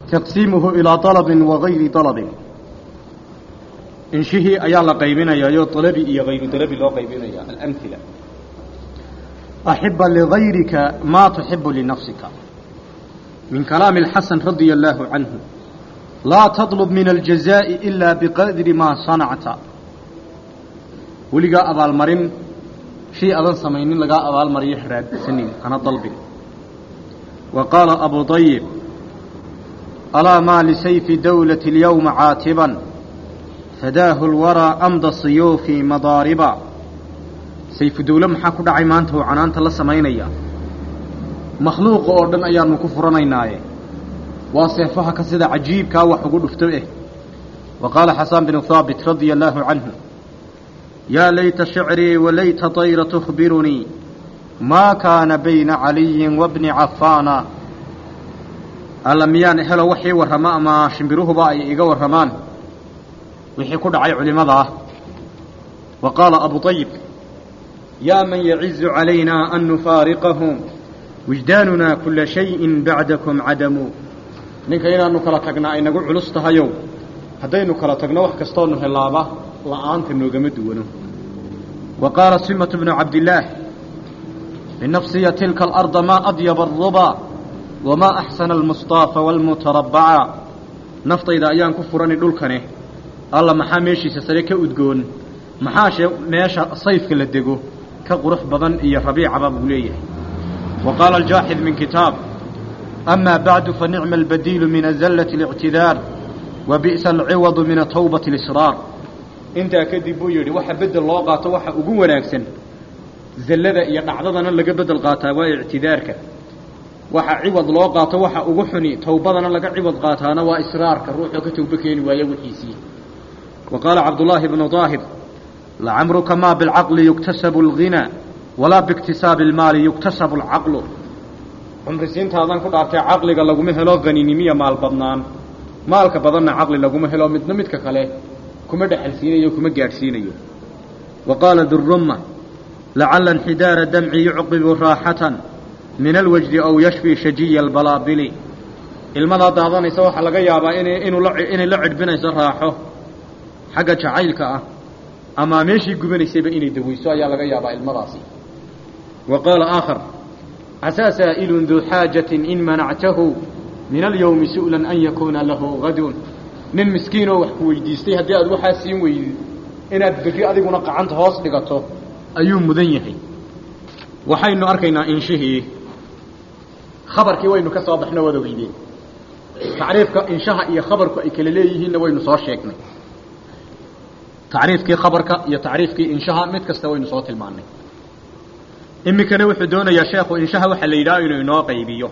taqsiimuhu ilaa dalabin wa gayri dalabin inshihii ayaa la qaybinayayo dalabi iyo hayru dalabi loo qaybinaya alamhila axiba ligayrika maa tuxibu linafsika min kalaami alxasan radia allaahu canhu laa tatlub min aljazaa'i ilaa biqadri maa sanacta weligaa abaalmarin shay adan samaynin lagaa abaalmariyo raadsanin hana dalbin wa qaala abu dayib alaa maa lisayfi dawlati اlyowma caatiban fadaahu lwaraa amda siyuufi madaariba sayfu dawle maxaa ku dhacay maanta oo canaanta la samaynaya makhluuqa oo dhan ayaanu ku furanaynaaye waa seefaha ka sida cajiibkaa wax ugu dhufto eh wa qaala xasaan binu haabit radia allaahu canhu yaa layta shicrii walayta dayra tukhbirunii maa kaana bayna caliyin wabni cafaana alla miyaan helo wax ii warrama ama shimbiruhuba ay iga warramaan wixii ku dhacay culimmada ah wa qaala abu ayib yaa man yacizu calaynaa an nufaariqahum wijdaanunaa kula shayin bacdakum cadamu ninka inaanu kala tagnaa ay nagu culus tahayow haddaynu kala tagno wax kastoonu helaaba la'aanta noogama duwano wa qaala simatu bnu cabdillaah binafsiya tilka alarda maa adyaba aruba wamaa axsana almustaafa waalmutarabbaca naftayda ayaan ku furani dhulkane alla maxaa meeshiisa sare ka udgoon maxaashe meesha sayfka la dego ka qurux badan iyo rabiicaba buu leeyahay wa qaala aljaaxid min kitaab amaa bacdu fa nicma albadiilu min azallati اlictidaar wa bi'sa alciwadu min atawbati اlisraar intaa kadib buu yidhi waxa bedel loo qaato waxa ugu wanaagsan zallada iyo dhacdadana laga bedel qaataa waa ictidaarka waxa ciwad loo qaato waxa ugu xuni towbadana laga ciwad qaataana waa israarka ruuxoo ka towbo keeni waaya wixiisii wa qaala cabdullaahi bnu daahir lacamruka maa bilcaqli yuktasabu alghinaa walaa biiktisaabi almaali yuktasabu alcaqlu cumrisiintaadan ku dhaartay caqliga laguma helo haninimiya maal badnaan maalka badanna caqli laguma helo midna midka kale kuma dhexalsiinayo kuma gaadhsiinayo wa qaala durumma lacala inxidaara damci yucqibu raaxatan min alwajdi aw yashfii shajiya albalaabili ilmadaa daadanaysa waxaa laga yaabaa ina inuu la inay la cidhbinayso raaxo xagga jacaylka ah ama meeshii gubanaysayba inay dawayso ayaa laga yaabaa ilmadaasi wa qaala aakhar casaa saa'ilun duu xaajatin in manactahu min alyowmi su'lan an yakuuna lahu gadun nin miskiinoo wax ku weydiistay haddii aad waxaa siin weydid inaad berri adiguna qacanta hoos dhigato ayuu mudan yahay waxaynu arkaynaa inshihii khabarkii waynu ka soo baxno wada weydeen tacriifka inshaha iyo khabarku ay kala leeyihiinna waynu soo sheegnay tacriifkii khabarka iyo tacriifkii inshaha mid kasta waynu soo tilmaannay iminkana wuxuu doonayaa sheekhu inshaha waxaa la yidhaha inuu inoo qaybiyo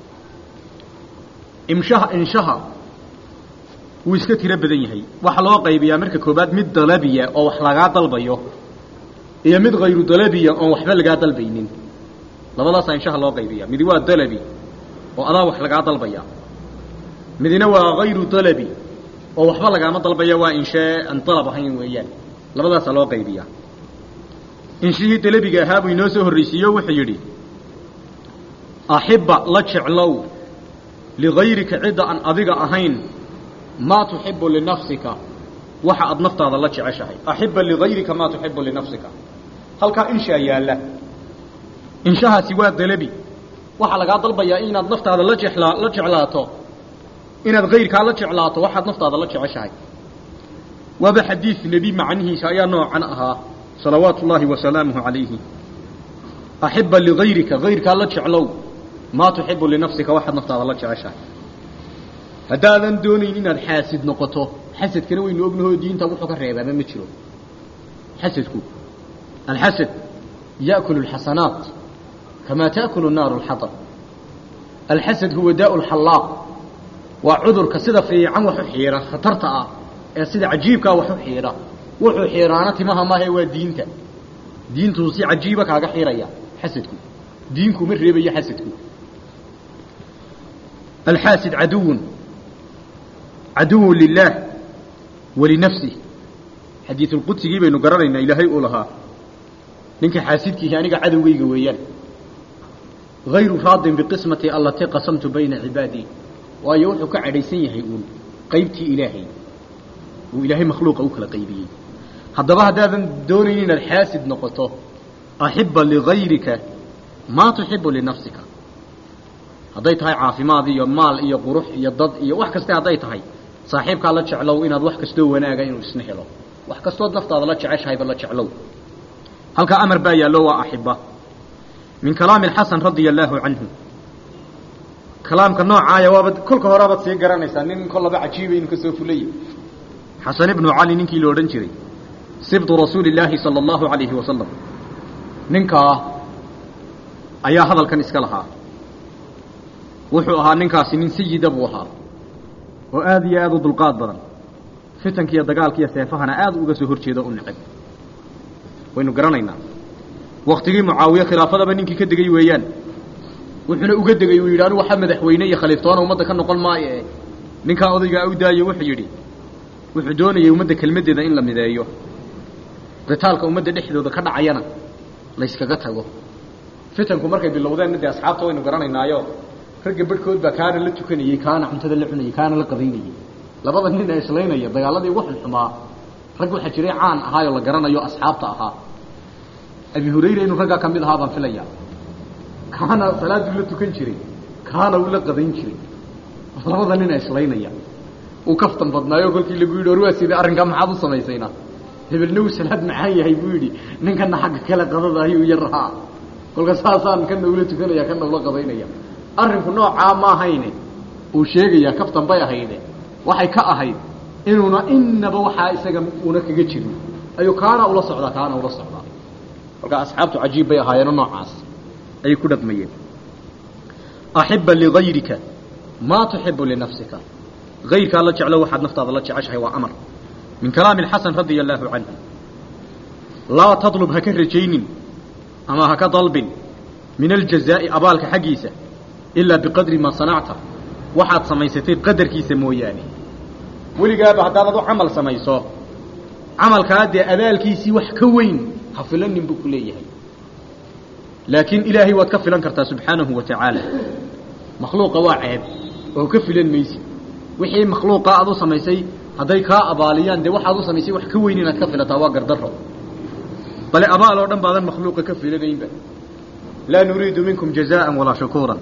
imshaha inshaha wuu iska tiro badan yahay waxaa loo qaybiyaa marka koobaad mid dalabiya oo wax lagaa dalbayo iyo mid hayru dalabiya oon waxba lagaa dalbaynin labadaasaa inshaha loo qaybiya midi waa dalabi oo adaa wax lagaa dalbaya midina waa hayru dalabi oo waxba lagaama dalbaya waa inshee aan dalab ahayn weeyaan labadaasaa loo qaybiyaa inshihii dalabiga ahaa buu inoo soo horraysiiyo wuxuu yidhi axibba la jeclow ligayrika cidda aan adiga ahayn maa tuxibu linafsika waxa aad naftaada la jeceshahay axibba ligayrika maa tuxibu linafsika halkaa inshaa yaalla inshahaasi waa dalabi waxaa lagaa dalbayaa inaad naftaada la jeclaa la jeclaato inaad kayrkaa la jeclaato waxaad naftaada la jeceshahay waaba xadiid nebi macnihiisa ayaa noocan ahaa salawaatu ullaahi wasalaamuhu calayhi axibba ligayrika kayrkaa la jeclow maa tuxibu linafsika waxaad naftaada la jeceshahay haddaadan doonayn inaad xaasid noqoto xasadkana waynu ognahoo diinta wuxuu ka reebaaba ma jiro xasadku alxasad yaأkulu اlxasanaat kamaa taأkulu naaru اlxaطb alxasad huwa daء اlxallaaq waa cudurka sida fiican wax u xiira khatarta ah ee sida cajiibkaa wax u xiira wuxuu xiiraana timaha maahe waa diinta diintuu si cajiiba kaaga xiraya xasadku diinkuma reebayo xasadku alxaasid caduwun caduwun lilaah walinafsih xadiisulqudsigii baynu garanaynaa ilaahay uu lahaa ninka xaasidkiihi aniga cadowgayga weeyaan hayru raadin biqismatii allatii qasamtu bayna cibaadii waayo wuxuu ka cadhaysan yahay uun qaybtii ilaahay uu ilaahay makhluuqa u kala qaybiyey haddaba haddaadan doonaynin inaad xaasid noqoto axibba ligayrika maa tuxibu linafsika hadday tahay caafimaad iyo maal iyo qurux iyo dad iyo wax kaste hadday tahay saaxiibkaa la jeclow inaad wax kastoo wanaaga inuu isna helo wax kastood naftaada la jeceshahayba la jeclow halkaa amar baa yaallo waa axiba min kalaami alxasan radia allaahu canhu kalaamka noocaaya waabad kolka horeabaad sii garanaysaa nin kollaba cajiiba inuu ka soo fulaya xasan ibnu cali ninkii la odhan jiray sibtu rasuuli illaahi sala allahu calayhi wasalam ninkaa ayaa hadalkan iska lahaa wuxuu ahaa ninkaasi nin sayida buu ahaa oo aad iyo aad u dulqaad badan fitanka iyo dagaalka iyo seefahana aad uga soo hor jeedo u necab waynu garanaynaa waktigii mucaawiye khilaafadaba ninkii ka degay weeyaan wuxuuna uga degay uu yidhi anu waxa madaxweyne iyo khaliiftoona ummadda ka noqon maayo ee ninkaa odaygaa u daayo wuxuu yidhi wuxuu doonayay ummadda kelmaddeeda in la mideeyo qitaalka ummadda dhexdooda ka dhacayana layskaga tago fitanku markay bilowdeenna dee asxaabta waynu garanaynaayo ragga barhkood baa kaana la tukanayey kaana cuntada la cunayey kaana la qadaynayey labada nin ee islaynaya dagaaladii ugu xunxumaa rag waxaa jiray caan ahaayoo la garanayo asxaabta ahaa abi hurayra inuu raggaa ka mid ahaa baan filaya kaana salaaduu la tukan jiray kaana uu la qadayn jiray labada nin ee islaynaya uu kaftan badnaayo kolkii lagu yidhi or waa sidee arrinkaa maxaad u samaysayna hebelna uu salaad macaan yahay buu yidhi ninkana xagga kale qadada ayuu yar rahaa kolka saasaan kana ula tukanaya kana ula qadaynaya arrinku noocaa ma ahayne uu sheegayaa kaftan bay ahayde waxay ka ahayd inuuna inaba waxaa isaga una kaga jirin ayuu kaana ula socdaa kaana ula socdaa kolkaa asxaabtu cajiib bay ahaayeeno noocaas ayay ku dhaqmayeen axibba ligayrika maa tuxibu linafsika gayrkaa la jeclo waxaad naftaada la jeceshahay waa amar min kalaami alxasan radia allaahu canhu laa tadlub ha ka rajaynin ama ha ka dalbin min aljazaa'i abaalka xaggiisa ilaa biqadri maa sanacta waxaad samaysatay qadarkiisa mooyaane weligaaba haddaad u camal samayso camalkaa dee abaalkiisii wax ka weyn ha filanin buu ku leeyahay laakiin ilaahay waad ka filan kartaa subxaanahu wa tacaala makhluuqa waa ceeb oo ka filan maysid wixii makhluuqa aad u samaysay hadday kaa abaaliyaan dee waxaad u samaysay wax ka weyn inaad ka filataa waa gardarro bale abaal oo dhan baadan makhluuqa ka filanaynba laa nuriidu minkum jazaan walaa shukuuran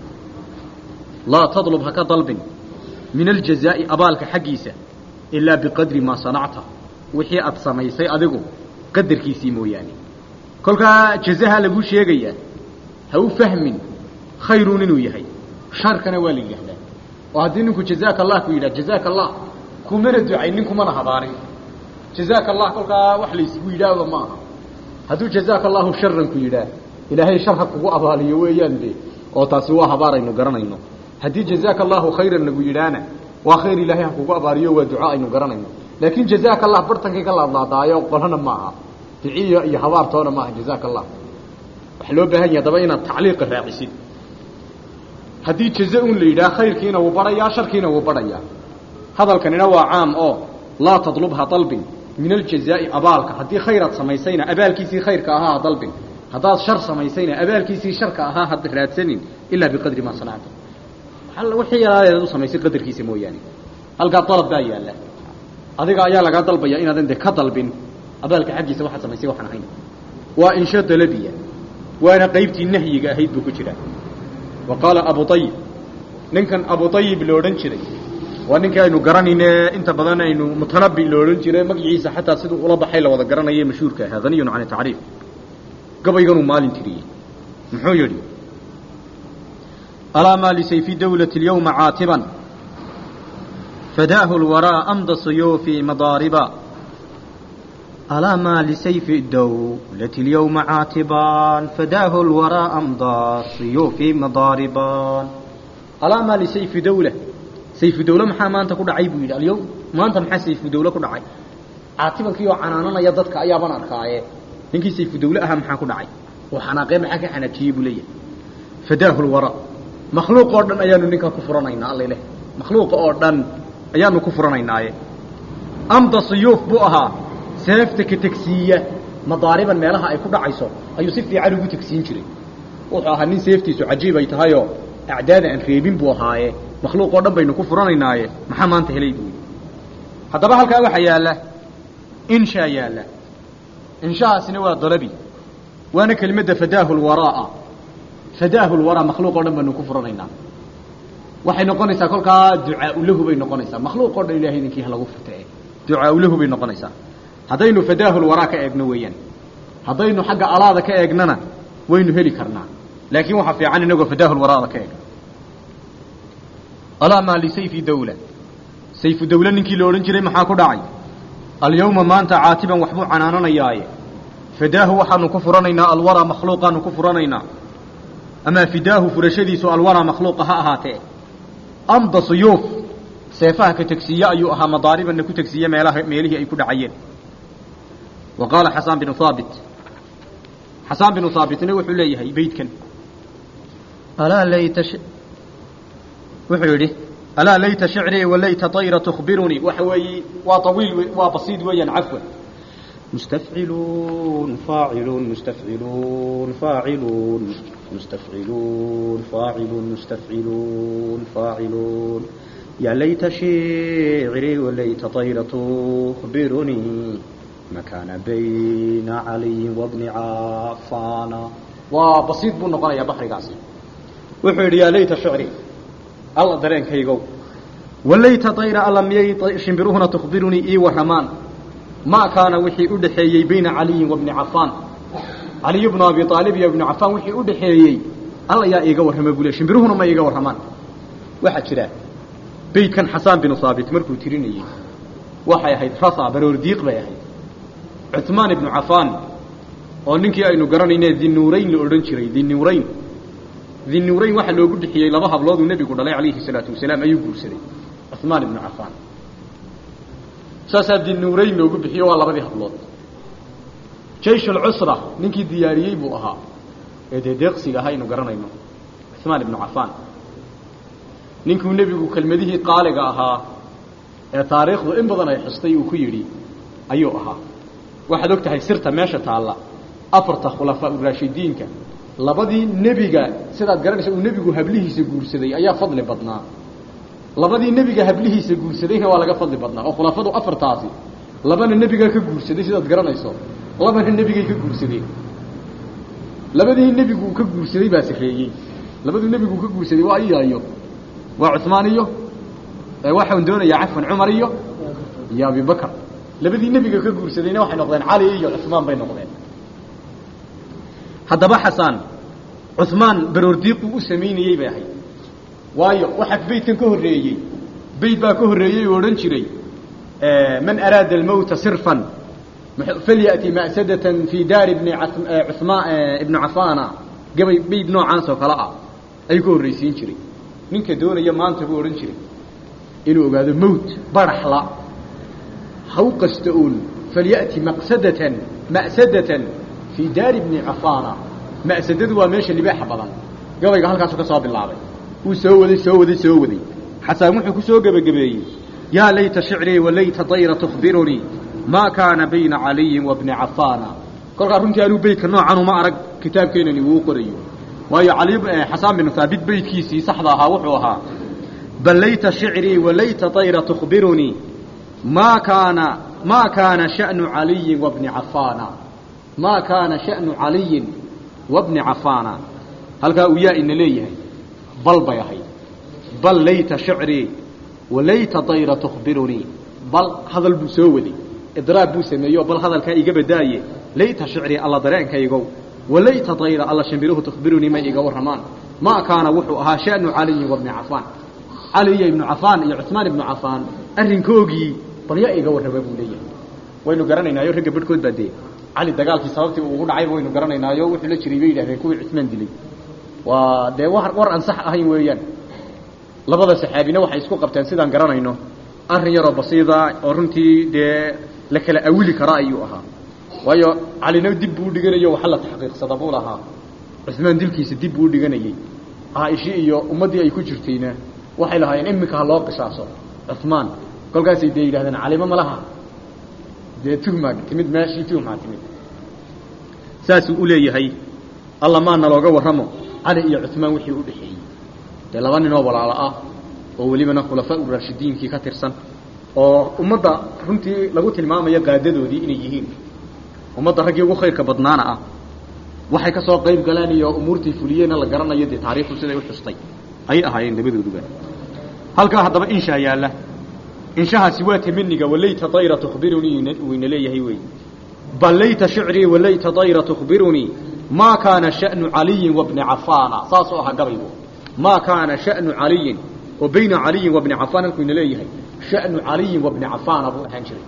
laa tadlub ha ka dalbin min aljazaa'i abaalka xaggiisa ilaa biqadri maa sanacta wixii aad samaysay adigu qadarkiisii mooyaane kolkaa jazaha lagu sheegayaa ha u fahmin khayruun inuu yahay sharkana waa la yidhaahdaa oo haddii ninku jazaaka allah ku yidhah jazaaka allah kumana ducaynin kumana habaarin jazaaka allah kolkaa wax laysgu yidhaahba ma aha hadduu jazaaka allahu sharan ku yidhaah ilaahay shar ha kugu abaaliyo weeyaan de oo taasi waa habaaraynu garanayno haddii jazaaka allahu khayran lagu yidhaahna waa khayr ilaahay ha kugu abaaliyo waa duco aynu garanayno laakiin jazaaka allah bartankii ka laadlaadaayo qolana ma aha duciyo iyo habaartoona maaha jazaaka allah waxaa loo baahan yahay haddaba inaad tacliiqa raacisid haddii jaza un la yidhaah khayrkiina wuu badhayaa sharkiina wuu badhayaa hadalkanina waa caam oo laa tadlubha dalbin min aljazaa'i abaalka haddii khayraad samaysayna abaalkiisii khayrka ahaa ha dalbin haddaad shar samaysayna abaalkiisii sharka ahaa ha raadsanin ilaa biqadri maa sanacta wixii yalaaleed u samaysay qadarkiisa mooyaane halkaa dalab baa yaalla adiga ayaa lagaa dalbaya inaadan de ka dalbin abaalka xaggiisa waxaad samaysay waxaan ahayn waa insha dalabiya waana qaybtii nahyiga ahayd buu ku jiraa wa qaala abu ayib ninkan abu ayib lo odhan jiray waa ninkii aynu garanayne inta badan aynu mutanabi lo odhan jiray magaciisa xataa siduu ula baxay la wada garanaye mashhuurka ahaa haniyun can tacriif gabayganuu maalin tiriyey muxuu yidhi alaa maa lisayfi dawlati اlyawma caatiban fadaahu lwaraa amda suyuufi madaariba alaa maa lisayfi dawlati اlyawma caatiban fadaahu lwaraa amda suyuufi madaariban alaa maa lisayfi dawla sayfu dawle maxaa maanta ku dhacay buu yidhi alyawm maanta maxaa sayfu dawle ku dhacay caatibankii oo canaananaya dadka ayaaban arkaaye ninkii sayfu dawle ahaa maxaa ku dhacay oo xanaaqee maxaa ka xanaajiyey buu leeyahay fadaahu lwaraa makhluuq oo dhan ayaanu ninkaa ku furanaynaa alla leh makhluuqa oo dhan ayaanu ku furanaynaaye amda suyuuf buu ahaa seefta ka tegsiiya madaariban meelaha ay ku dhacayso ayuu si fiican ugu tegsiin jiray wuxuu ahaa nin seeftiisu cajiib ay tahayoo acdaada aan reebin buu ahaaye makhluuq oo dhan baynu ku furanaynaaye maxaa maanta helay buu haddaba halkaa waxaa yaalla inshaa yaalla inshahaasina waa dalabi waana kelimadda fadaahu lwaraa'a fadaahu lwaraa makhluuq o dhan baynu ku furanaynaa waxay noqonaysaa kolkaa ducaau lahu bay noqonaysaa makhluuq o dhan ilahay idinkii ha lagu furta e ducaau lahu bay noqonaysaa haddaynu fadaahu lwaraa ka eegno weeyaan haddaynu xagga alaada ka eegnana waynu heli karnaa laakiin waxaa fiican inagoo fadaahu lwaraada ka eegno alaa maa lisayfi dawla sayfu dawle ninkii la odhan jiray maxaa ku dhacay alyawma maanta caatiban waxbuu canaananayaaye fadaahu waxaanu ku furanaynaa alwaraa makhluuqaanu ku furanaynaa amaa fidaahu furashadiisu alwaraa makhluuqa ha ahaatee amda suyuuf seefaha ka tegsiiye ayuu ahaa madaaribanna ku tegsiiye meelaha meelihii ay ku dhacayeen wa qaala xasaan binu haabit xasaan binu haabitna wuxuu leeyahay beydkan alaa layta wuxuu yidhi alaa layta shicrii walayta طayra تkhbirunii waxa weeye waa طawiil waa basiid weeyaan cafwan mustafciluun faaciluun mustafciluun faaciluun mustafciluun faaciluun mustafciluun faaciluun ya layta shicrii walayta طayra تkhbirunii makaana bayna caliyin wabni cafaana waa basiid buu noqonayaa baxrigaasi wuxuu yidhi yaa layta shicrii alla dareenkaygow walayta tayra alla miyay shimbiruhuna tukhbirunii ii warramaan maa kaana wixii u dhaxeeyey bayna caliyin wa bni cafaan caliy bnu abi aalib iyo ibnu cafaan wixii u dhaxeeyey alla yaa iiga warrama buu le shimbiruhuna ma iiga warramaan waxaa jira beydkan xasaan binu haabit markuu tirinayey waxay ahayd rasa baroordiiq bay ahayd cuثmaan ibnu cafaan oo ninkii aynu garanayne dinuurayn la odhan jiray dinuurayn dinuurayn waxaa loogu bixiyey laba hablooduu nebigu dhalay calayhi salaatu wasalaam ayuu guursaday cuثmaan ibnu cafaan saasaa dinuurayn loogu bixiyo waa labadii hablood jaysh alcusra ninkii diyaariyey buu ahaa ee dee deeqsiga ahaa aynu garanayno cuثmaan ibnu cafaan ninkuu nebigu kelmadihii qaaliga ahaa ee taariikhdu in badan ay xustay uu ku yidhi ayuu ahaa waxaad og tahay sirta meesha taalla afarta khulafaa uraashidiinka labadii nebiga sidaad garanaysa uu nebigu hablihiisa guursaday ayaa fadli badnaa labadii nebiga hablihiisa guursadayna waa laga fadli badnaa oo khulafadu afartaasi labana nebigaa ka guursaday sidaad garanayso labana nebigay ka guursadeen labadii nebigu ka guursaday baa sareeyey labaduu nebigu ka guursaday waa iyaayo waa cuثmaan iyo waxaan doonayaa cafan cumar iyo iyo abibakr labadii nebiga ka guursadayna waxay noqdeen cali iyo cuثmaan bay noqdeen haddaba xasaan cuثmaan baroordiiquu u samaynayey bay ahayd waayo waxaa beydkan ka horreeyey beyd baa ka horreeyey oo odhan jiray man araada almowta sirfan falyأti ma'sadatan fii daari bni cumaan ibni cafaana gabay beyd noocaas oo kale ah ayuu ka horraysiin jiray ninka doonaya maanta buu odhan jiray inuu ogaado mowt baraxla ha u qasta uun falyأti maqsadatan ma'sadatan fii daari bni cafaana ma'sadadu waa meesha libaaxa badan gabayga halkaasu ka soo bilaabay wuu soo waday soo waday soo waday xasaan wuxuu ku soo gebagabeeyey yaa layta shicrii walayta dayra tukhbirunii maa kaana bayna caliyin wa bni cafaana kolkaa runtii anuu beydka noocan uma arag kitaabkeenani wuu qorayo waayo cali xasaan binu haabit beydkiisii saxda ahaa wuxuu ahaa bal layta shicrii walayta dayra tukhbirunii maa kaana maa kaana sha'nu caliyin wa bni cafaana maa kaana sha'nu caliyin wa bni cafaana halkaa uu yaa ina leeyahay bal bay ahayd bal layta shicrii walayta dayra tukhbirunii bal hadal buu soo waday idraab buu sameeyo bal hadalkaa iga badaaye layta shicrii alla dareenkaygow walayta dayra alla shimbiruhu tukhbirunii may iga warramaan maa kaana wuxuu ahaa sha'nu caliyin wa bni cafaan cali iyo ibnu cafaan iyo cuثmaan ibnu cafaan arrinkoogii bal yaa iga warrama buu leeyahay waynu garanaynaayo ragga barhkood baa dee cali dagaalkii sababtii uu ugu dhacayba waynu garanaynaayo wuxuu la jiray bay yidhahdeen kuwii cuثmaan dilay waa dee war war aan sax ahayn weeyaan labada saxaabina waxay isku qabteen sidaan garanayno arrin yaroo basiida oo runtii dee la kala awili kara ayuu ahaa waayo calina dib buu udhiganayo waxa la taxqiiqsada buu lahaa cuثmaan dilkiisa dib buu udhiganayey caaisha iyo ummaddii ay ku jirtayna waxay lahaayeen iminka ha loo qisaaso cuثmaan kolkaasay dee yidhahdeen calimo ma laha dee tuhmaa timid meeshii tuhmaa timid saasuu u leeyahay alla maana looga warramo cali iyo cuثmaan wixii u dhexeeyey dee laba ninoo walaalo ah oo welibana khulafaa uraashidiinkii ka tirsan oo ummadda runtii lagu tilmaamayo qaadadoodii inay yihiin ummadda raggii ugu khayrka badnaana ah waxay ka soo qayb galeen iyo umuurtii fuliyeenna la garanayo dee taariikhdu siday u xustay ayay ahaayeen labadooduba halkaa haddaba inshaa yaalla inshahaasi waa tamaniga walayta dayra tukhbirunii wayna leeyahay wey bal layta shicrii walayta dayra tukhbirunii maa kaana sha'nu caliyin wabni cafaana saasoo aha gabaygu maa kaana sha'nu caliyin oo bayna caliyin wabni cafaan halkuu ina leeyahay sha'nu caliyin wabni cafaana buu ahaan jiray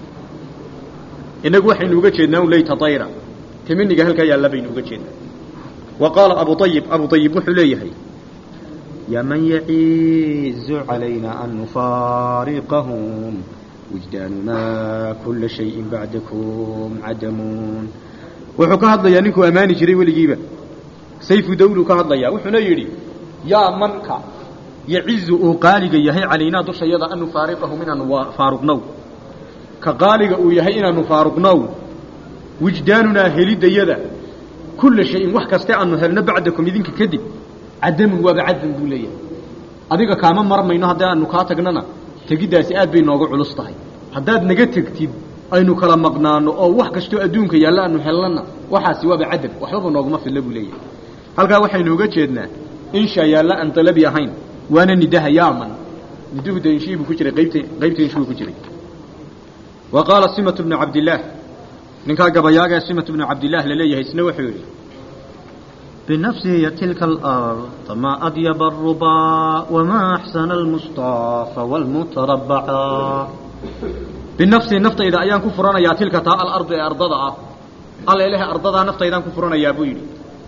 inagu waxaynu uga jeednaa un layta dayra tamaniga halkaa yaalla baynu uga jeednaa wa qaala abu ayib abu ayib wuxuu leeyahay يا من يعز علينا أن نفارقهم وجداننا كل شيء بعدكم عدمون wuxuu ka hadlayaa ninkuu ammaani jiray weligiiba sayfu dawlu ka hadlayaa wuxuuna yidhi yaa manka yacizu uu qaaliga yahay calaynaa dushayada an nufaariqahum inaanu faaruqnow ka qaaliga uu yahay inaanu faaruqnow wijdaanunaa helidayada kulla shayin wax kaste aanu helno bacdakum idinka kadib cadamun waaba cadam buu leeyahay adiga kaama marmayno haddii aanu kaa tagnana tegiddaasi aad bay nooga culus tahay haddaad naga tegtid aynu kala maqnaano oo wax kastoo adduunka yaalla aanu hellana waxaasi waaba cadam waxbaba nooguma filla buu leeyahay halkaa waxaynu uga jeednaa inshaa yaalla aan dalabi ahayn waana nidaha yaaman niduhu de inshii buu ku jiray qaybta qaybta inshuu ku jiray wa qaala simatu bnu cabdillaah ninkaa gabayaaga ee simatu bnu cabdillaah la leeyahay isna wuxuu yidhi بنفسه تلك الأرض ما أطيب الربا وما أحسن المصطفى والمتربعا بنفسه نفط إذا أيان كفرنا يا تلك تاء الأرض أرضها الله إله أرضها نفط إذا كفرنا يا بويلي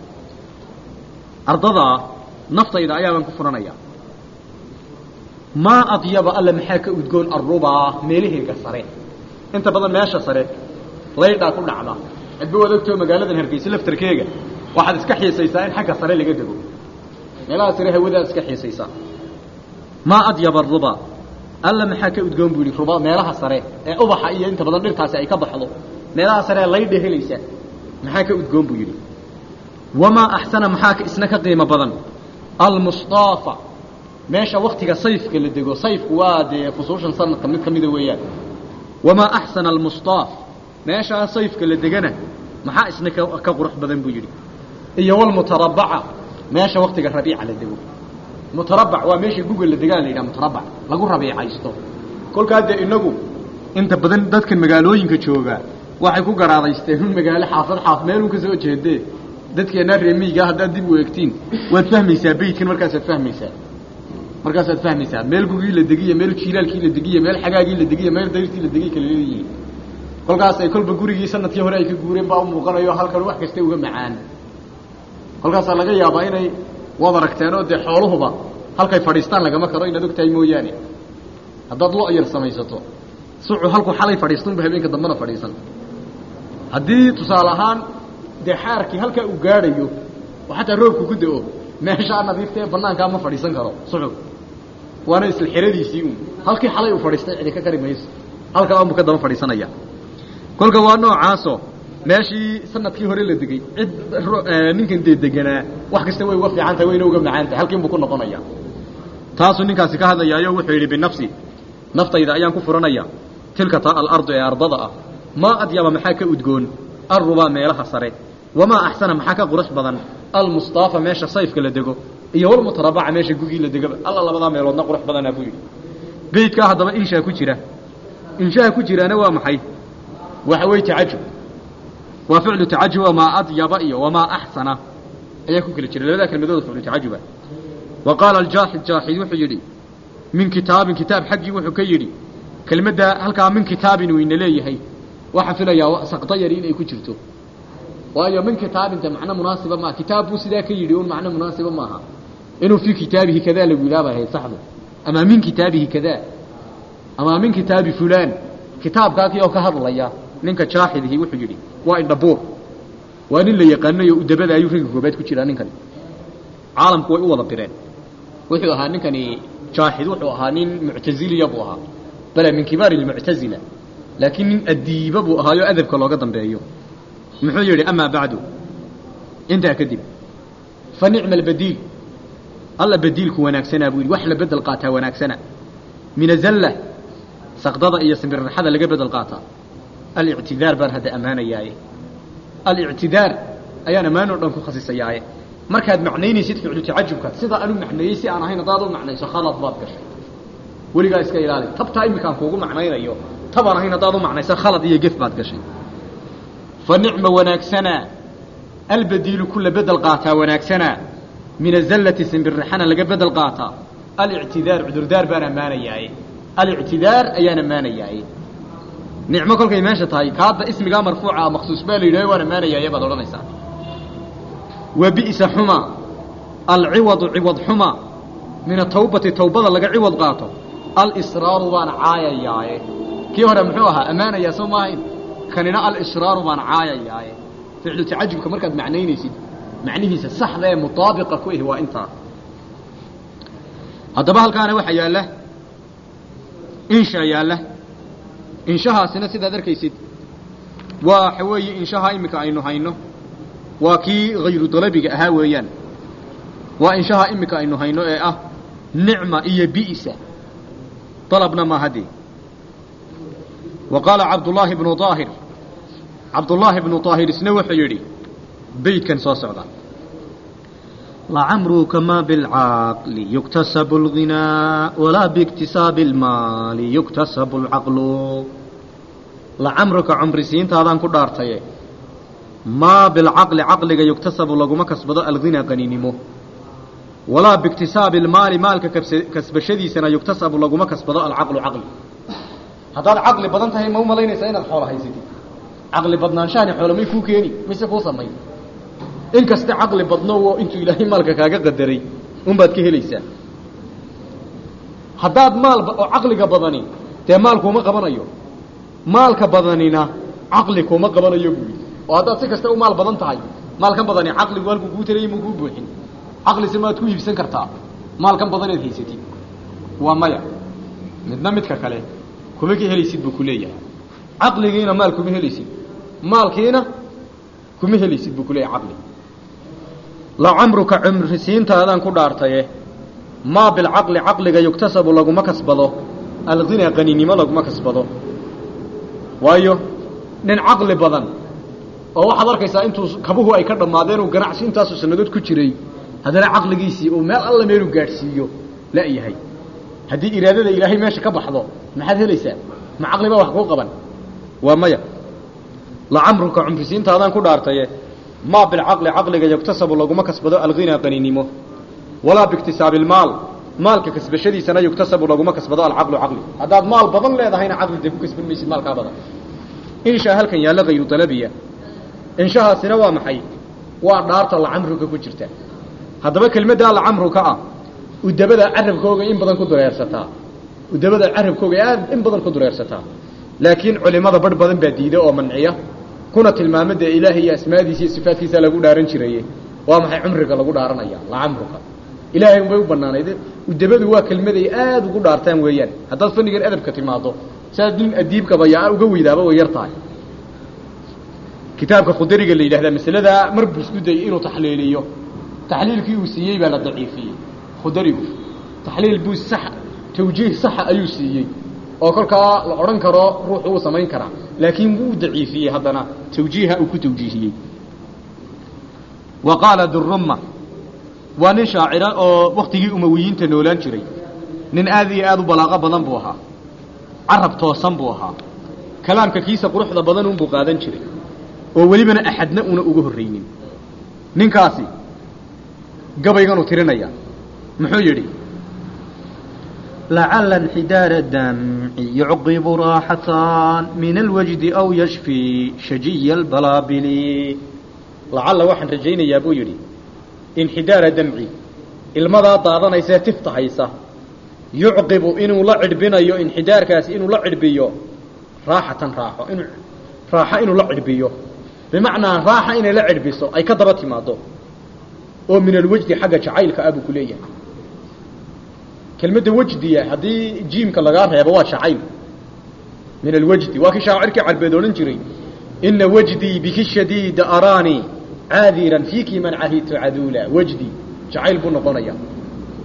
أرضها نفط إذا أيان كفرنا يا ما أطيب ألا محاك وتقول الربا ميله كسره أنت بدل ماشى صريح ليدا كل علا أدبوا ذكتوا مقالة الهرقيس لفتركيجا waxaad iska xiisaysaa in xagga sare laga dego meelaha sare hawadaad iska xiisaysaa maa adyaba ruba alla maxaa ka udgoon buu yidhi ruba meelaha sare ee ubaxa iyo inta badan dhirtaasi ay ka baxdo meelaha sare ee laydha helaysa maxaa ka udgoon buu yidhi wamaa axsana maxaa isna ka qiimo badan almustaafa meesha waktiga sayfka la dego sayfku waa dee fusuushan sanadka mid ka mida weeyaan wamaa axsana almustaaf meeshaa sayfka la degana maxaa isna ka qurux badan buu yidhi iyo walmutarabaca meesha waktiga rabiica la dego mutarabac waa meesha guga la degaa la yidhaha mutarabac lagu rabiicaysto kolkaa dee inagu inta badan dadka magaalooyinka jooga waxay ku garaadaysteen un magaalo xaafad xaaf meelun ka soo jeedee dadkeenaa reemiyiga haddaad dib u eegtiin waad fahmaysaa beytkan markaasaad fahmaysaa markaasaad fahmaysaa meel gugii la degiya meel jiilaalkii la degiya meel xagaagii la degiya meel dayrtii la degiya kala leeyihiin kolkaas ay kolba gurigii sanadkii hore ay ka guureen baa u muuqanayo halkan wax kasta uga macaan kolkaasaa laga yaabaa inay waad aragteenoo dee xooluhuba halkay fadhiistaan lagama karo inaad og tahay mooyaane haddaad lo yar samaysato sucu halkuu xalay fadhiistunba habeenka dambena fadhiisan haddii tusaale ahaan dee xaarkii halkaa uu gaadhayo oo xataa roobku ku da-o meeshaa nadiifta ee banaankaa ma fadhiisan karo sucu waana isla xeradiisii uun halkii xalay uu fadhiistay cidi ka kari mayso halkaa unbu ka daba fadhiisanaya kolka waa noocaaso meeshii sanadkii hore la degay cid ninkan dee deganaa wax kasta way uga fiican tahay wayna uga macaan tahay halkiin buu ku noqonaya taasuu ninkaasi ka hadlayaayo wuxuu yidhi binafsi naftayda ayaan ku furanaya tilka ta alardu ee ardada ah maa adyaba maxaa ka udgoon arrubaa meelaha sare wamaa axsana maxaa ka qurux badan almustaafa meesha sayfka la dego iyo walmutarabaca meesha gugii la degaba alla labadaa meeloodna qurux badanaa buu yidhi beydkaa haddaba inshaa ku jira inshaha ku jiraana waa maxay waxa weeye tacajub waa ficlu tacajub wamaa adyaba iyo wamaa axsana ayaa ku kala jira labadaa kelmadooda ficlu tacajuba wa qaala aljaaxid jaaxid wuxuu yidhi min kitaabin kitaab xaggii wuxuu ka yidhi kelmaddaa halkaa min kitaabin wayna leeyahay waxaa filayaa saqda yari inay ku jirto waayo min kitaabinta macno munaasiba maaha kitaab buu sidaa ka yidhi un macno munaasiba maaha inuu fii kitaabihi kadaa lagu ilaabahay saxdu ama min kitaabihi kadaa ama min kitaabi fulaan kitaabkaakii oo ka hadlaya ninka jaaxidihi wuxuu yidhi waa indhabuur waa nin la yaqaanayo udabada ayuu ragga koobaad ku jiraa ninkani caalamku way u wada bireen wuxuu ahaa ninkani jaaxid wuxuu ahaa nin muctaziliya buu ahaa bale min kibaari lmuctazila laakiin nin adiiba buu ahaayo adabka looga dambeeyo muxuu yidhi amaa bacdu intaa kadib fa nicma albadiil alla badiilku wanaagsanaa buu yidhi wax la bedel qaataa wanaagsana min azalla saqdada iyo simbirraxada laga bedel qaataa alictidaar baan hadda ammaanayaaye alictidaar ayaan ammaan oo dhan ku khasisayaaye markaad macnaynaysid ficlu tacajubka sidaa anu macneeyey si aan ahayn haddaad u macnayso khalad baad gashay weligaa iska ilaali tabtaa iminkaan kuugu macnaynayo tabaan ahayn haddaad u macnayso khalad iyo gef baad gashay fa nicma wanaagsanaa albadiilu kula bedel qaataa wanaagsanaa min azallati simbirraxana laga bedel qaataa alictidaar cudurdaar baan ammaanayaaye alictidaar ayaan ammaanayaaye nicmo kolkay meesha tahay kaadda ismigaa marfuuca maksuus baa la yidhahyo waan ammaanayaaye baad odhanaysaa wa bi'sa xuma alciwadu ciwad xuma min atawbati tawbada laga ciwad qaato alisraaru baan caayayaaye kii hore muxuu ahaa ammaanayaa soo maahayn kanina alisraaru baan caayayaaye ficlu tacajubka markaad macnaynaysid macnihiisa saxda ee mutaabiqa ku ihi waa intaa haddaba halkaana waxaa yaalla insha yaalla inshahaasina sidaad arkaysid waxa weeye inshaha iminka aynu hayno waa kii hayru dalabiga ahaa weeyaan waa inshaha iminka aynu hayno ee ah nicma iyo bi'sa dalabna ma haddee wa qaala cabdullaahi bnu daahir cabdullaahi bnu daahir isna wuxuu yidhi beydkan soo socda لعمرك ما بالعقل يكتسب الغنى ولا باكتساب المال يكتسب العقل لعمرك عمر سين تادان كدارتي ما بالعقل عقلك يكتسب لغما كسبد الغنى قنينمو ولا باكتساب المال مالك كسب شدي سنة يكتسب لغما كسبد العقل عقل هذا العقل بدن تهي مو ملينيسا inaad xoolo haysatid caqli badnaanshahan xoolo may kuu keeni mise kuu samayn in kasta caqli badno oo intuu ilaahay maalka kaaga qadaray unbaad ka helaysaa haddaad maal oo caqliga badani dee maal kuuma qabanayo maalka badanina caqli kuuma qabanayo buui oo haddaad si kasta u maal badan tahay maalkan badani caqligu halkuu kuu tarayay muu kuu buuxin caqlise maad ku iibsan kartaa maalkan badanaad haysatid waa maya midna midka kale kuma ka helaysid buu ku leeyahay caqligiina maal kuma helaysid maalkiina kuma helaysid buu ku leeyahay caqli lacamruka cumrisiintaadaan ku dhaartaye maa bilcaqli caqliga yugtasabu laguma kasbado alghinaa qaninimo laguma kasbado waayo nin caqli badan oo waxaad arkaysaa intuu kabuhu ay ka dhammaadeen uu ganacsi intaasu sannadood ku jiray haddana caqligiisii uu meel alla meeluu gaadhsiiyo la-yahay haddii iraadada ilaahay meesha ka baxdo maxaad helaysaa ma caqli baa wax kuu qaban waa maya lacamruka cumrisiintaadaan ku dhaartaye maa bilcaqli caqliga yugtasabu laguma kasbado alghinaa qaninimo walaa biiktisaabi ilmaal maalka kasbashadiisana yugtasabu laguma kasbado alcaqlu caqli haddaad maal badan leedahayna caqli dee ku kasban maysid maalkaa badan inshaa halkan yaalla hayru dalabiya inshahaasina waa maxay waa dhaarta lacamruka ku jirta haddaba kelmaddaa lacamruka ah udabada carabkooga in badan ku dureersataa udabada carabkooga aad in badan ku dureersataa laakiin culimada barh badan baa diida oo manciya kuna tilmaama dee ilaahay iyo asmaadiisa iyo sifaadkiisa lagu dhaaran jiraye waa maxay cumriga lagu dhaaranaya lacamruka ilaahay unbay u banaanayd udabadu waa kelmaday aada ugu dhaartaan weeyaan haddaad fannigan adabka timaado siaad nin adiibkaba yaa uga weydaaba way yar tahay kitaabka khudariga la yidhahdaa masaladaa mar buu isku dayay inuu taxliiliyo taxliilkii uu siiyey baa la daciifiyey khudarigu taxliil buu sax tawjiih saxa ayuu siiyey oo kolkaa la odhan karo ruuxu uu samayn karaa laakiin wuu daciifiyey haddana tawjiiha uu ku tawjiihiyey wa qaala durumma waa nin shaacira oo waktigii umawiyiinta noolaan jiray nin aad iyo aad u balaaqo badan buu ahaa carab toosan buu ahaa kalaamka kiisa quruxda badan unbuu qaadan jiray oo welibana axadna una uga horraynin ninkaasi gabayganuu tirinaya muxuu yidhi لعل انحدار الدمع يعقب راحة من الوجد أو يشفي شجي البلابل lacalla waxaan rajaynayaa buu yidhi inxidaara damci ilmadaa daadanaysae tifta haysa yucqibu inuu la cidhbinayo inxidaarkaasi inuu la cidhbiyo raaxatan raaxo inu raaxo inuu la cidhbiyo bimacnaa raaxa inay la cidhbiso ay ka daba timaado oo min alwejdi xagga jacaylka ah buu ku leeyahay kelmadda wejdiya haddii jiimka lagaa reebo waa jacayl min alwejdi waa kii shaacirkii carbeed odhan jiray ina wejdii biki shadiida araanii caadiran fiiki man cahidtu caduula wejdi jacayl buu noqonaya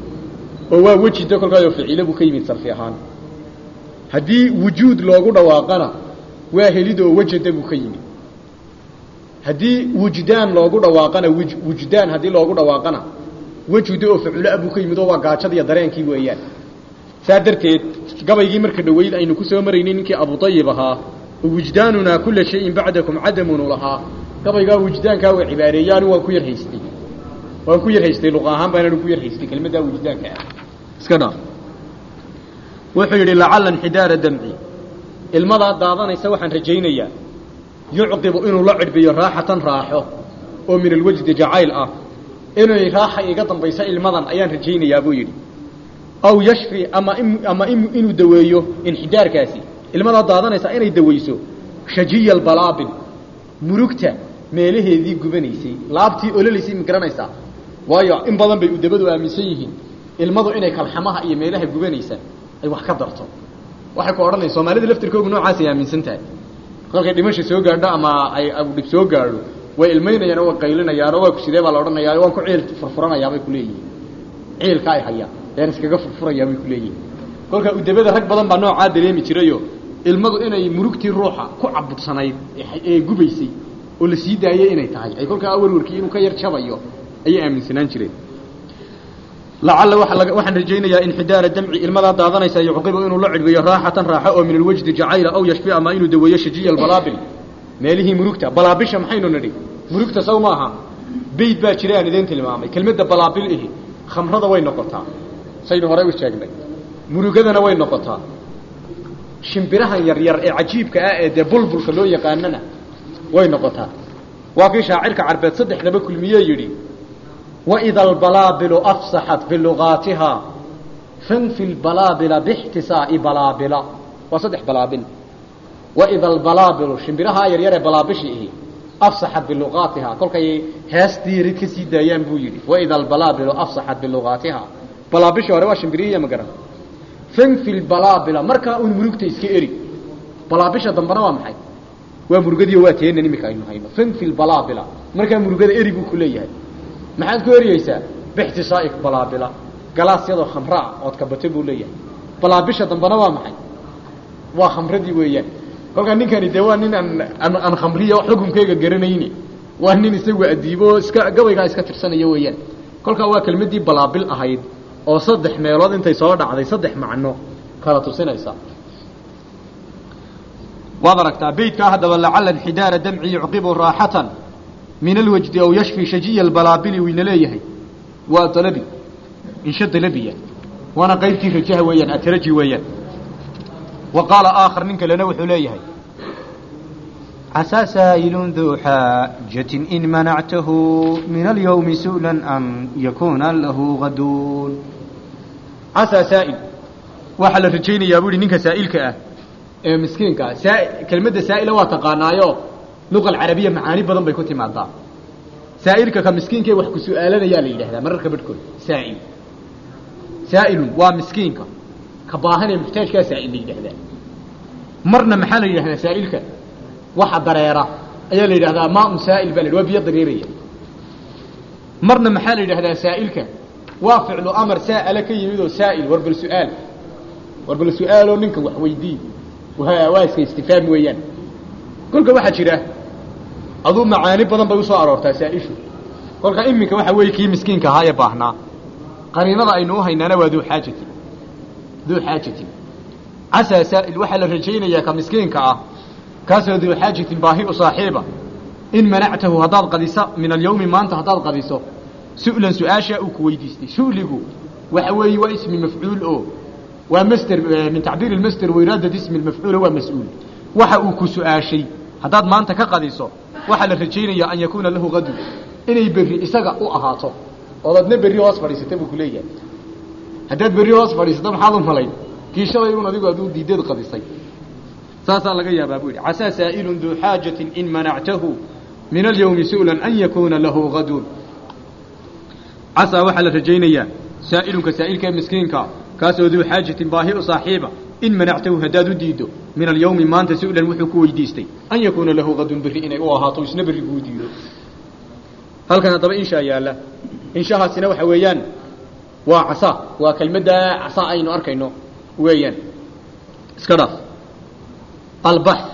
oo waa wejida kolkaasoo ficilo buu ka yimid sarfi ahaan haddii wujuud loogu dhawaaqana waa helid oo wejada buu ka yimid haddii wujdaan loogu dhawaaqana wujdaan haddii loogu dhawaaqana wejuda oo faculo buu ka yimid oo waa gaajadiiyo dareenkii weeyaan saa darteed gabaygii marka dhoweyd aynu ku soo maraynay ninkii abuayib ahaa oo wujdaanunaa kula shayin bacdakum cadamunu lahaa gabaygaa wujdaankaa waa cibaareeyaanu waan ku yar haystay waan ku yar haystay luqa ahaan baananu ku yar haystay kelmaddaa wujdaanka ah iska dhaa wuxuu yidhi lacalla inxidaara damci ilmadaa daadanaysa waxaan rajaynayaa yucqibu inuu la cidhbiyo raaxatan raaxo oo min alwajdi jacayl ah inay raaxa iga dambaysa ilmadan ayaan rajaynayaa buu yidhi aw yashfi ama ama inuu daweeyo inxidaarkaasi ilmadaa daadanaysa inay daweyso shajiya albalaabil murugta meelaheedii gubanaysay laabtii ololaysay ma garanaysaa waayo in badan bay udabadu aaminsan yihiin ilmadu inay kalxamaha iyo meelaha gubanaysa ay wax ka darto waxay ku odhanaysa soomaalida laftirkoogu noocaasay aaminsan tahay kolkay dhimasha soo gaadho ama ay dhib soo gaadho way ilmaynayaan oo way qaylinayaan oo waa ku sidee baa la odhanayaa waan ku ciil furfuranayaa bay ku leeyihiin ciilka ay hayaan yaan iskaga furfurayaa bay ku leeyihiin kolka udabada rag badan baa noocaa dareemi jirayo ilmadu inay murugtii ruuxa ku cabudsanayd ee gubaysay oo la sii daayey inay tahay ay kolkaa warwarkii inuu ka yar jabayo ayay aaminsanaan jireen lacalla waxaan rajaynayaa inxidaara damci ilmadaa daadanaysa yucqibu inuu la cidhbiyo raaxatan raaxo oo min alwajdi jacayla aw yashfi ama inuu daweeyo shajiya albalaabil meelihii murugta balaabisha maxaynu nidhi murugta saw maaha beyd baa jira aan idin tilmaamay kelmadda balaabil ihi khamrada way noqotaa saynu horey u sheegnay murugadana way noqotaa shimbirahan yaryar ee cajiibka ah ee dee bulbulka loo yaqaanana way noqotaa waa kii shaacirka carbeed saddexdaba kulmiye yidhi waida albalaabilu afsaxat bilugaatihaa fanfi lbalaabila bixtisaa'i balaabila waa saddex balaabil waida albalaabilu shimbirahaa yaryar ee balaabishi ihi afsaxat bilugaatihaa kolkay hees diirid ka sii daayaan buu yidhi waida albalaabilu afsaxat bilugaatihaa balaabishi hore waa shimbirihiiya ma garan fanfi lbalaabila markaa un murugta iska eri balaabisha dambena waa maxay waa murugadiiyo waa teenan imika aynu hayno fanfi lbalaabila markaa murugada eri buu ku leeyahay maxaad ku eriyeysaa bixtisaa'i balaabila galaas yadoo khamraa ood kabato buu leeyahay balaabisha dambena waa maxay waa khamradii weeyaan kolkaa ninkani dee waa nin aan aan khamriya xukunkeyga garanayni waa nin isagu adiibo iska gabaygaa iska tirsanaya weeyaan kolkaa waa kelmaddii balaabil ahayd oo saddex meelood intay soo dhacday saddex macno kala tusinaysa waad aragtaa beydkaa haddaba lacala inxidaara damci yucqibu raaxatan min alwajdi aw yashfi shajiya albalaabili wayna leeyahay waa dalabi insha dalabiya waana qaybtii rajaha weeyaan ataraji weeyaan wa qaala aakhar nin kalena wuxuu leeyahay عسى سائل ذو حاجة إن منعته من اليوم سؤلا أن يكون له غدون casaa saa'il waxaa la rajaynayaa buu ihi ninka saa'ilka ah ee miskiinka ah saa kelmadda saa'ila waa taqaanaayo luqa alcarabiya macaani badan bay ku timaadaa saa'ilka ka miskiinkae wax ku su'aalanayaa la yidhahdaa mararka badhkood saa'il saa'ilun waa miskiinka ka baahanee muxtaajkaa saa'il la yidhahdaa marna maxaa la yidhahdaa saa'ilka waxa dareera ayaa la yidhahdaa maaun saa'il baa la yidhi waa biyo dareeraya marna maxaa la yidhahdaa saa'ilka waa ficlu amar saa'ala ka yimid oo saa'il war bal su'aal war bal su'aaloo ninka wax weydii waa iska istifaam weeyaan kolka waxaa jira aduu macaani badan bay usoo aroortaa saa'ishu kolka iminka waxa weeye kii miskiinka ahaa ee baahnaa qariinada aynu u haynaana waa duu xaajatin duu xaajatin casaa saa'il waxaa la rajaynayaa ka miskiinka ah kaasoo duu xaajatin baahi u saaxiiba in manactahu haddaad qadiso min alyawmi maanta haddaad qadiso su'lan su-aashaa uu ku weydiistay su'ligu waxa weeye waa ismi mafcuul oo waa master min tacbiir ilmaster wiraadad ismi lmafcuula waa mas-uul waxa uu ku su-aashay haddaad maanta ka qadiso waxaa la rajaynayaa an yakuuna lahu qadun inay berri isaga u ahaato ood adna berri hoos fadhiisata buu kuleeyahay haddaad berri hoos fadhiisato maxaad u malayn kii shalay un adigu aduu diideed qadisay saasaa laga yaabaa buu yidhi casaa saa'ilun duu xaajatin in manactahu min alyawmi su'lan an yakuuna lahu qadun casaa waxaa la rajaynayaa saa'ilunka saa'ilka ee miskiinka kaasoo duu xaajatin baahi u saaxiiba in manactahu haddaad u diiddo min alyawmi maanta su'lan wuxuu ku weydiistay an yakuuna lahu qadun berri inay u ahaato isna berri kuu diido halkan haddaba inshaa yaalla inshahaasina waxa weeyaan waa casaa waa kelmaddaa casaa aynu arkayno weeyaan iska dhaaf albaxth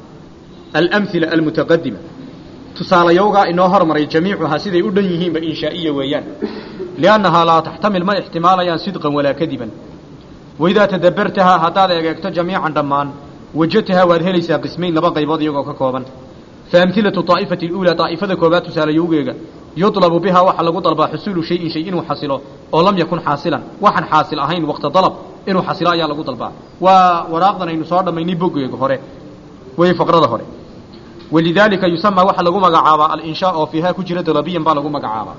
alamhila almutaqadima tusaalayowgaa inoo hormaray jamiicuhaa siday u dhan yihiinba inshaa'iya weeyaan liannahaa laa taxtamil ma ixtimaalayaan sidqan walaa kadiban waidaa tadabbartahaa haddaad egeegto jamiican dhammaan wajadtahaa waad helaysaa qismayn laba qaybood iyagoo ka kooban faamhilatu daa'ifati aluulaa daa'ifada koobaad tusaalayowgeega yudlabu bihaa waxaa lagu dalbaa xusuulu shayin shay inuu xasilo oo lam yakun xaasilan waxaan xaasil ahayn waqta dalab inuu xasilo ayaa lagu dalbaa waa waraaqdan aynu soo dhammaynay boggeega hore way faqrada hore walidaalika yusamaa waxaa lagu magacaabaa alinshaa oo fiihaa ku jira dalabiyan baa lagu magacaabaa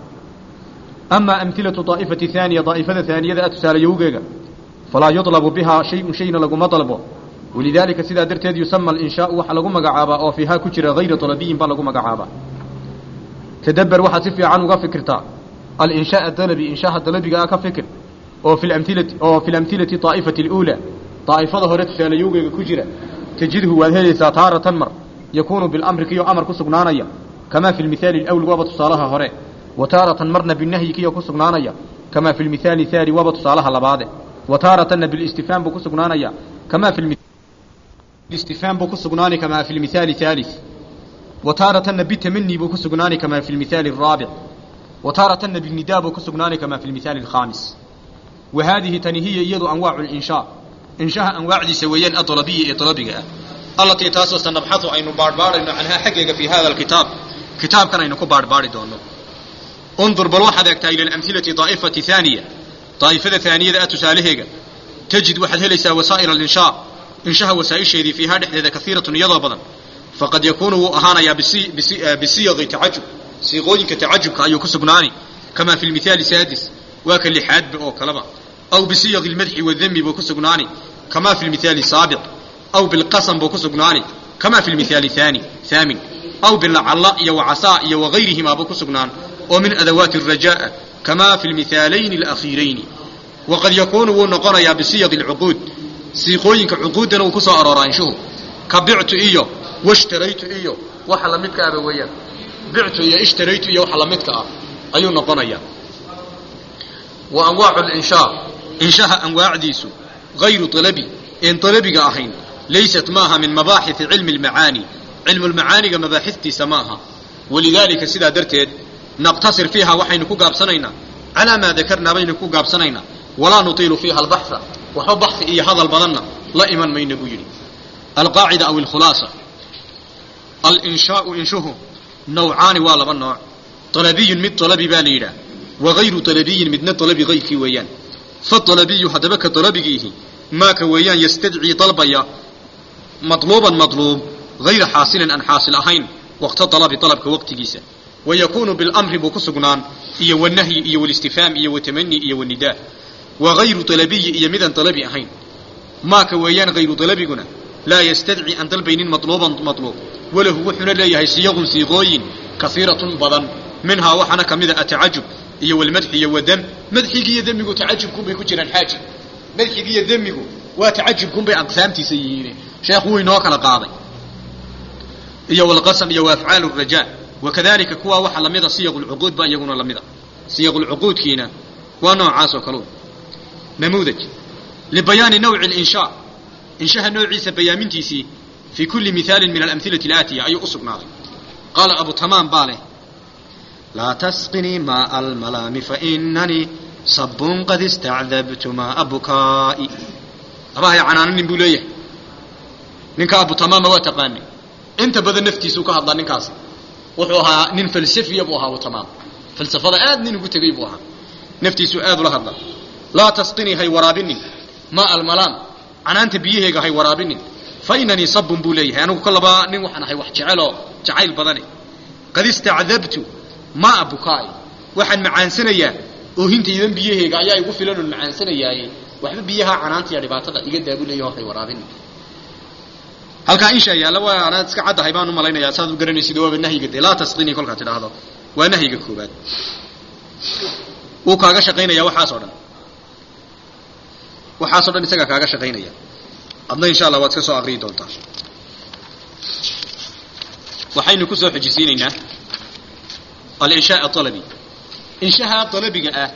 amaa amhilatu daa'ifati haaniya daa'ifada haaniyada a tusaalayowgeega falaa yudlabu bihaa shayun shayna laguma dalbo walidaalika sidaa darteed yusama alinshaau waxaa lagu magacaabaa oo fiihaa ku jira hayra dalabiyin baa lagu magacaabaa tadabber waxaad si fiican uga fikirtaa alinshaaa dalabi inshaaha dalabiga ah ka fikir oo fi lamhilati oo fi lamhilati daa'ifati aluulaa daa'ifada hore tusaalayowgeega ku jira tajidhu waad helaysaa taaratan mar yakuunu bilamri kiyo amar ku sugnaanaya kamaa fi lmithaali alawli waaba tusaalaha hore wa taaratan marna binahyi kiyo ku sugnaanaya kamaa fi lmithaali haani waaba tusaalaha labaade wa taaratanna bilistifhaam buu ku sugnaanaya kamaa fi istifhaam buu ku sugnaani kamaa fi lmithaali haalis wa taaratanna bitamani buu ku sugnaani kamaa fi lmithaali araabic wa taaratanna binidaa buu ku sugnaani kamaa fi lmithaali alkhaamis wa haadihi tani hiya iyadu anwaacu linshaa inshaha anwaacdiisa weeyaan adalabiya ee dalabiga ah allatii taasoo sanabxadu aynu baadhbaadhayno canhaa xaggeega fii hada alkitaab kitaabkan aynu ku baadhbaadhi doonno undur bal waxaad eegtaa ila alamhilati daa'ifati haaniya daa'ifada haaniyada ah tusaalaheega tajid waxaad helaysaa wasaa'il alinshaa inshaha wasaa'isheedii fiihaa dhexdeeda kaiiratun iyadoo badan faqad yakuunu wuu ahaanayaa bisiyaqi tacajub siiqooyinka tacajubka ayuu ku sugnaani kamaa fi lmithaali saadis waa ka lixaadba oo kaleba aw bisiyaqi lmadxi wadami buu ku sugnaani kamaa fi lmithaali saabiq aw bilqasam buu ku sugnaani kamaa fi lmithaali haani haamin aw bilacalla iyo wacasaa iyo wagayrihimaa buu ku sugnaan oo min adawaati alrajaa'a kamaa fi lmithaalayni alakhiirayni waqad yakuunu wuu noqonayaa bisiyaqi alcuquud siiqooyinka cuquuddana uu ku soo arooraa inshuhu ka bictu iyo washtaraytu iyo waxa la midka ahba weeyaan bictu iyo ishtaraytu iyo waxa la midka ah ayuu noqonayaa wa anwaacu linshaa inshaha anwaacdiisu hayru dalabi een dalabiga ahayn laysat maaha min mabaaxisi cilmi lmacaani cilmulmacaaniga mabaaxistiisa ma aha walidaalika sidaa darteed naqtasir fiiha waxaynu ku gaabsanaynaa calaa maa dakarnaa baynu ku gaabsanaynaa walaa nutiilu fiiha albaxa waxba baxi iyo hadal badanna la iman mayna buu yidhi alqaacida aw alkhulaasa alinshaau inshuhu nawcaani waa laba nooc dalabiyun mid dalabi baa la yidhaah wa hayru dalabiyin midna dalabi hayrkii weeyaan fadalabiyu haddaba ka dalabigiihi maaka weeyaan yastadcii dalbaya madluuban madluub hayra xaasilin aan xaasil ahayn waqta dalabi dalabka waqtigiisa wa yakuunu bilamri buu ku sugnaan iyo wanahyi iyo walistifhaam iyo watamani iyo wanidaa wa hayru dalabiyi iyo midaan dalabi ahayn maaka weeyaan hayru dalabiguna laa yastadci aan dalbaynin madluuban madluub walahu wuxuuna leeyahay siyaqun siiqooyin kaiiratun badan minhaa waxaana ka mida atacajub iyo walmadxi iyo wadam madxigi iyo demigu tacajubkunbay ku jiraan xaaji madxigi iyo demigu waa tacajubkunbay aqsaamtiisa yihiin sheekh wuu inoo kala qaaday iyo walqasam iyo waafcaal rajaa wakadalika kuwaa waxa lamida siyaq lcuquud ba iyaguna lamida siyaq lcuquudkiina waa noocaas oo kaleu namuudaj libayaani nawci linshaa inshaha noociisa bayaamintiisii fii kulli mihaalin min alamhilati alaatiya ayuu u sugnaaday qaala abu tamaam baa leh laa tasqinii maaa almalaami fainanii sabun qad istacdabtu maaa bukaa'i abahay canaananin buu leeyahay ninka abu tamaama waa taqaanay inta badan naftiisuu ka hadlaa ninkaas wuxuu ahaa nin falsafiya buu ahaa abu tamaam falsafada aad nin ugu tegey buu ahaa naftiisuu aad ula hadlaa laa tasqinii hay waraabinin maa almalaam canaanta biyaheega hay waraabinin fa inanii sabun buu leeyahay anigu kolaba nin waxaan ahay wax jeceloo jacayl badane qad istacdabtu maa bukaa'i waxaan macaansanayaa oohintaydan biyaheega ayaa igu filan oon macaansanayaaye waxba biyaha canaanta iyo dhibaatada iga daabu leeyaho hay waraabinin halkaa insha yaalla waa anaad iska caddahay baan u malaynayaa saad u garanaysid waaba nahyiga dee laa tasqinii kolkaad tidhaahdo waa nahyiga koobaad wuu kaaga shaqaynaya waxaas oo dhan waxaasoo dhan isagaa kaaga shaqaynaya adna insha allah waad iska soo aqriyi doontaa waxaynu ku soo xojisiinaynaa alinshaa alabi inshaha dalabiga ah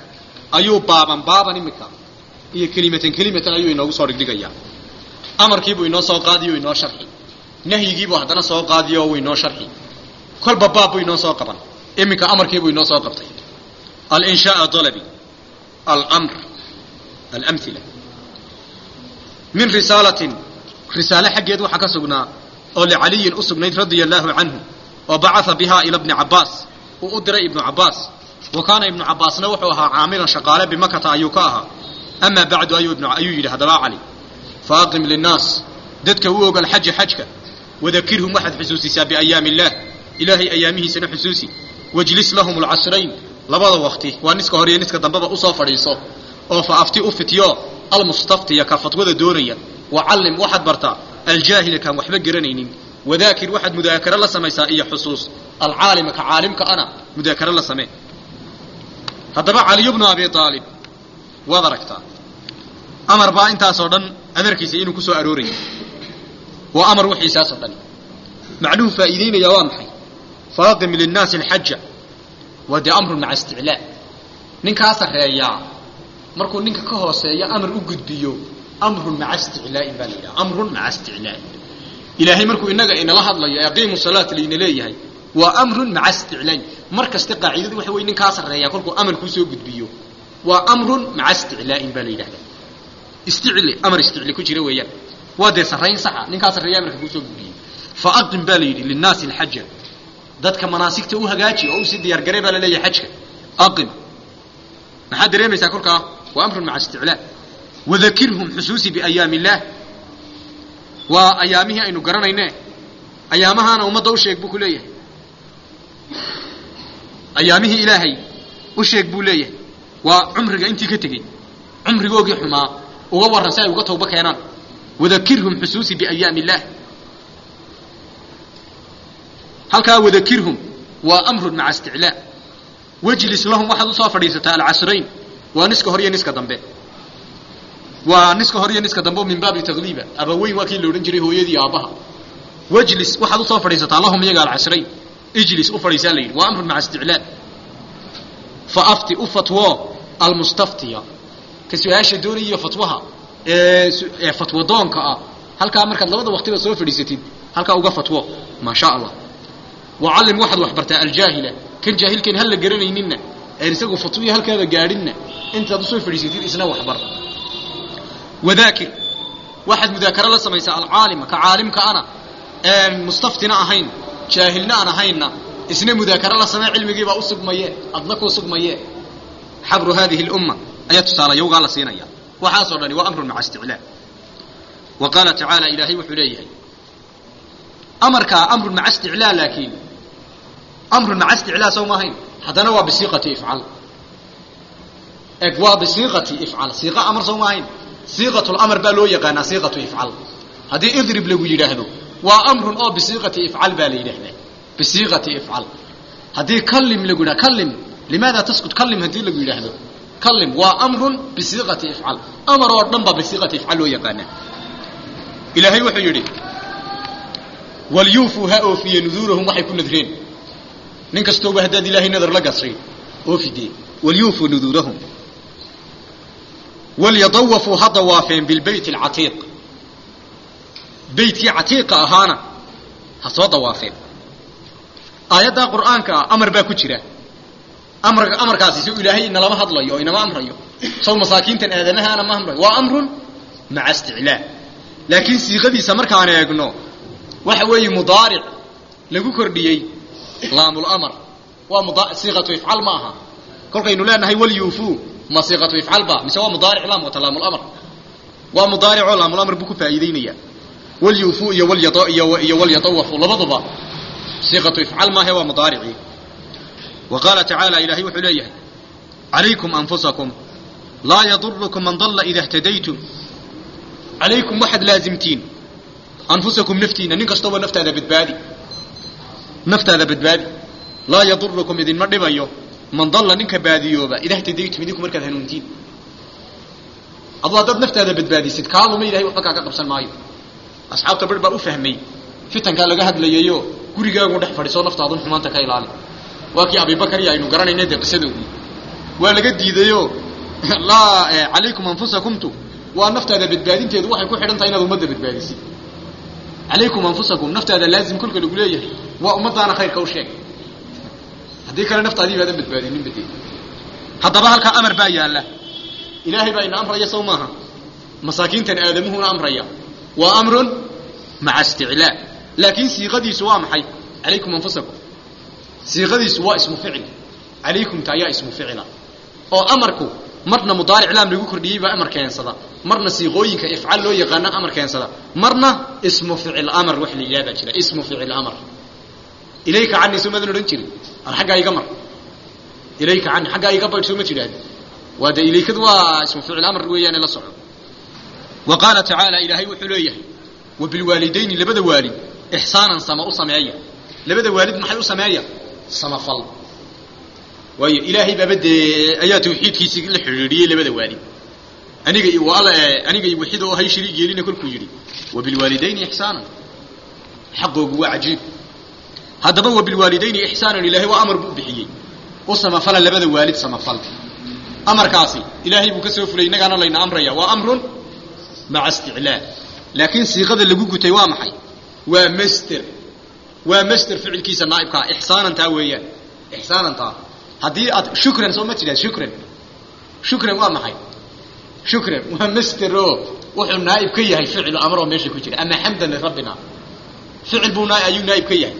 ayuu baaban baaban imika iyo kelimatan kelimatan ayuu inoogu soo dhigdhigayaa amarkiibuu inoo soo qaadiyo inoo sharxi nahyigiibuu haddana soo qaadiyo wuu inoo sharxi kolba baab buu inoo soo qaban iminka amarkiibuu inoo soo qabtay alinshaaa dalabi almr alamhila min risaalatin risaale xaggeed waxaa ka sugnaa oo licaliyin u sugnayd radia allaahu canhu oo bacaa bihaa ila bni cabaas uu u diray ibnu cabaas wa kaana ibnu cabaasna wuxuu ahaa caamilan shaqaale bimakata ayuu ka ahaa amaa bacdu ayuu yidhi haddaba cali faaqim linnaas dadka u ogal xaja xajka wadakirhum waxaad xusuusisaa biayaami illaah ilaahay ayaamihiisana xusuusi wajlis lahum alcasrayn labada waqti waa niska hore iyo niska dambeba usoo fadhiiso oo fa afti u fityo almustaftiya ka fatwada doonaya wacallim waxaad bartaa aljaahila kaan waxba garanaynin wadaakir waxaad mudaakaro la samaysaa iyo xusuus alcaalima ka caalimka ana mudaakaro la samee haddaba caliyu bnu abi aalib waad aragtaa amar baa intaasoo dhan amarkiisa inuu ku soo arooraya waa amar wixiisaasoo dhan macnuhu faa'iideynaya waa maxay faaqim linnaasi alxaja waa dee amrun maca isticlaa ninkaa sarreeyaa markuu ninka ka hooseeya amar u gudbiyo amrun maca isticlaa'in baa la yidhaha amrun maca isticlaa'in ilaahay markuu inaga inala hadlayo ee aqiimu salaata layna leeyahay waa amrun maca isticlaa'in mar kasta qaacidadu waxa weye ninkaa sarreeyaa kolkuu amar kuu soo gudbiyo waa amrun maca isticlaa'in baa la yidhahda isticli amar isticli ku jira weeyaan waa dee sarrayn saxa ninkaa sarreeya amarka kuu soo gudbiyey fa aqim baa la yidhi linnaasi alxaja dadka manaasigta u hagaaji oo u sii diyaargaree baa la leeyahay xajka aqim maxaad dareemaysaa kolkaa waa amrun maca isticlaa wadakirhum xusuusi biayaami illaah waa ayaamihii aynu garanayne ayaamahaana ummadda u sheeg buu ku leeyahay ayaamihii ilaahay u sheeg buu leeyahay waa cumriga intii ka tegey cumrigoogii xumaa uga warran si ay uga tawba keenaan wadakirhum xusuusi biayaami illaah halkaa wadakirhum waa amrun maca isticlaa wajlis lahum waxaad usoo fadhiisataa alcasrayn waa niska hor iyo niska dambe waa niska hor iyo niska dambe min baabi takliiba abaweyn waa kii la odhan jiray hooyadii aabbaha wajlis waxaad usoo fadhiisataa lahum iyaga alcasrayn ijlis u fadhiisaa la yidhi waa amrun maca isticlaa fa afti u fatwo almustaftiya ka su-aasha doonaiyo fatwaha ee fatwo doonka ah halkaa markaad labada waqtiba soo fadhiisatid halkaa uga fatwo maa sha allah wacallim waxaad wax bartaa aljaahila kan jaahilkan hala garanayninna een isagu fatwiya halkaada gaadhinna intaad usoo fadhiisatid isna waxbar wadaakir waxaad mudaakaro la samaysaa alcaalima ka caalimka ana een mustaftina ahayn jaahilna aan ahaynna isna mudaakaro la samee cilmigiibaa u sugmaye adna kuu sugmaye xabru hadihi lumma ayaa tusaale yowgaa la siinaya waxaasoo dhani waa amrun maca isticlaa wa qaala tacaala ilaahay wuxuu leeyahay amarkaa amrun maca isticlaa laakiin amrun maca isticlaa sow maahayn haddana waa bisiiqati ifcal eg waa bisiiqati ifcal siiqa amar sow maahayn siiqatulamar baa loo yaqaanaa siiqatu ifcal haddii idrib lagu yidhaahdo waa amrun oo bisiiqati ifcal baa la yidhaahdaa bisiiqati ifcal haddii kallim lagu yidhahdo kallim limaada taskut kallim haddii lagu yidhaahdo kallim waa amrun bisiiqati ifcal amar oo dhan baa bisiiqati ifcal loo yaqaanaa ilaahay wuxuu yidhi walyuufuu ha oofiye nuduurahum waxay ku nadreen nin kastooba haddaad ilaahay nadar la gasray oofidee walyuufuu nuduurahum walyadawafuu ha dawaafeen bilbeyt alcatiiq beytkii catiiqa ahaana ha soo dawaafeen aayaddaa qur'aanka ah amar baa ku jira amar amarkaasi si ilaahay inalama hadlayo oo inama amrayo saw masaakiintan aadamahaana ma amrayo waa amrun maca isticlaa laakiin siiqadiisa markaan eegno waxa weeye mudaaric lagu kordhiyey laamlamar waa siiqatu ifcal ma aha kolkaynu leenahay walyuufuu ma siiqatu ifcal ba mise waa mudaaric laam wata laamlamar waa mudaaricoo laamlamar buu ku faa'iideynaya walyuufuu iyo iyo walyatawafu labaduba siiqatu ifcal maahe waa mudaaricii wa qaala tacaala ilaahay wuxuu leeyahay calaykum anfusakum laa yadurukum man dalla ida htadaytum calaykum waxaad laazimtiin anfusakum naftiina nin kastooba naftaada badbaadi naftaada badbaadi laa yadurukum idinma dhibayo man dalla ninka baadiyooba ida htadaytum idinku markaad hanuuntiin aduu haddaad naftaada badbaadisid kaaluma ilahay waxba kaaga qabsan maayo asxaabta bar baa u fahmay fitankaa laga hadlayayo gurigaagu dhex fadhiisoo naftaadun xumaanta ka ilaali waa kii abibakar iyo aynu garanayna dee qisadoodii waa laga diidayoo laa calaykum anfusakumtu waa naftaada badbaadinteedu waxay ku xidhan tahay inaad ummadda badbaadisid calaykum anfusakum naftaada laazim kolka lagu leeyahay waa ummadaana khayrka u sheeg haddii kale naftaadii baadan badbaadinin bade haddaba halkaa amar baa yaalla ilaahay baa ina amraya sow maaha masaakiintan aadamuhuna amraya waa amrun maca isticlaa laakiin siiqadiisu waa maxay calaykum anfusakum siiqadiisu waa ismu ficil calaykumta ayaa ismu ficila oo amarku marna mudaaric laam lagu kordhiyey baa amar keensada marna siiqooyinka ifcaal loo yaqaana amar keensada marna ismu ficil amar wax la yidhahdaa jira ismu ficil amar ilayka cani soo madan odhan jirin ar xaggaa iga mar ilayka cani xaggaa iga baydh soo ma jidhaahd waa de ilaykadu waa ismu ficil amar weeyaane la soco wa qaala tacaala ilaahay wuxuu leeyahay wa bilwaalidayni labada waalid ixsaanan sama u sameeya labada waalid maxay u sameeya samafal waayo ilaahay baaba dee ayaa tawxiidkiisii la xidhiidhiyey labada waalid aniga wal aniga wixid oo hay shariig yeelina kolkuu yidhi wa bilwaalidayni ixsaanan xaqoogu waa cajiib haddaba wa bilwaalidayni ixsaanan ilaahay waa amar buu bixiyey u samafala labada waalid samafal amarkaasi ilaahay buu ka soo fulay innagaana layna amraya waa amrun maca isticlaa laakiin siiqada lagu gutay waa maxay waa master waa master ficilkiisa naaibkaa ixsaanantaa weeyaan ixsaanantaa haddii aad shukran soo ma jidhaad shukran shukran waa maxay shukran waa master oo wuxuu naaib ka yahay ficilu amar oo meesha ku jira ama xamdan lirabbina ficil buu naa ayuu naaib ka yahay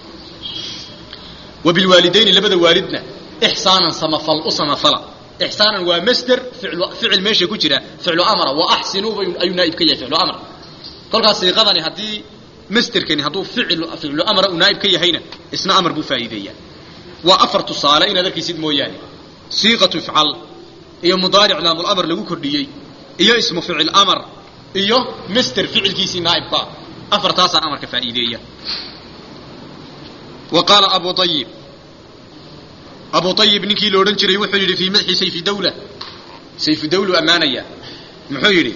wa bilwaalidayni labada waalidna ixsaanan samafal u samafala ixsaanan waa master ficlu ficil meesha ku jira ficlu amara wa axsinuu ayuu naaib ka yahay ficlu amar kolkaas siiqadani haddii masterkani hadduu ficil ficlu amara uu naaib ka yahayna isna amar buu faa'iideeyaa waa afar tusaale inaad arkaysid mooyaane siiqatu ifcal iyo mudaaric laamulamar lagu kordhiyey iyo ismu ficil amar iyo master ficilkiisii naaibka afartaasaa amarka faa'iideeya wa qaala abu ayib abu ayib ninkii la odhan jiray wuxuu yidhi fii madxi sayfi dawla sayfu dawlu ammaanaya muxuu yidhi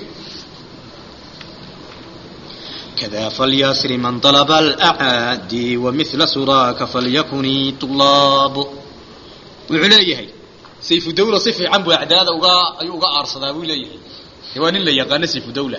كذا فليسر من طلب الأعادي ومثل سراك فليكن طلاب wuxuu leeyahay sayfu dawla si fiican buu acdaada uga ayuu uga aarsadaa buu leeyahay waa nin la yaqaano sayfu dawla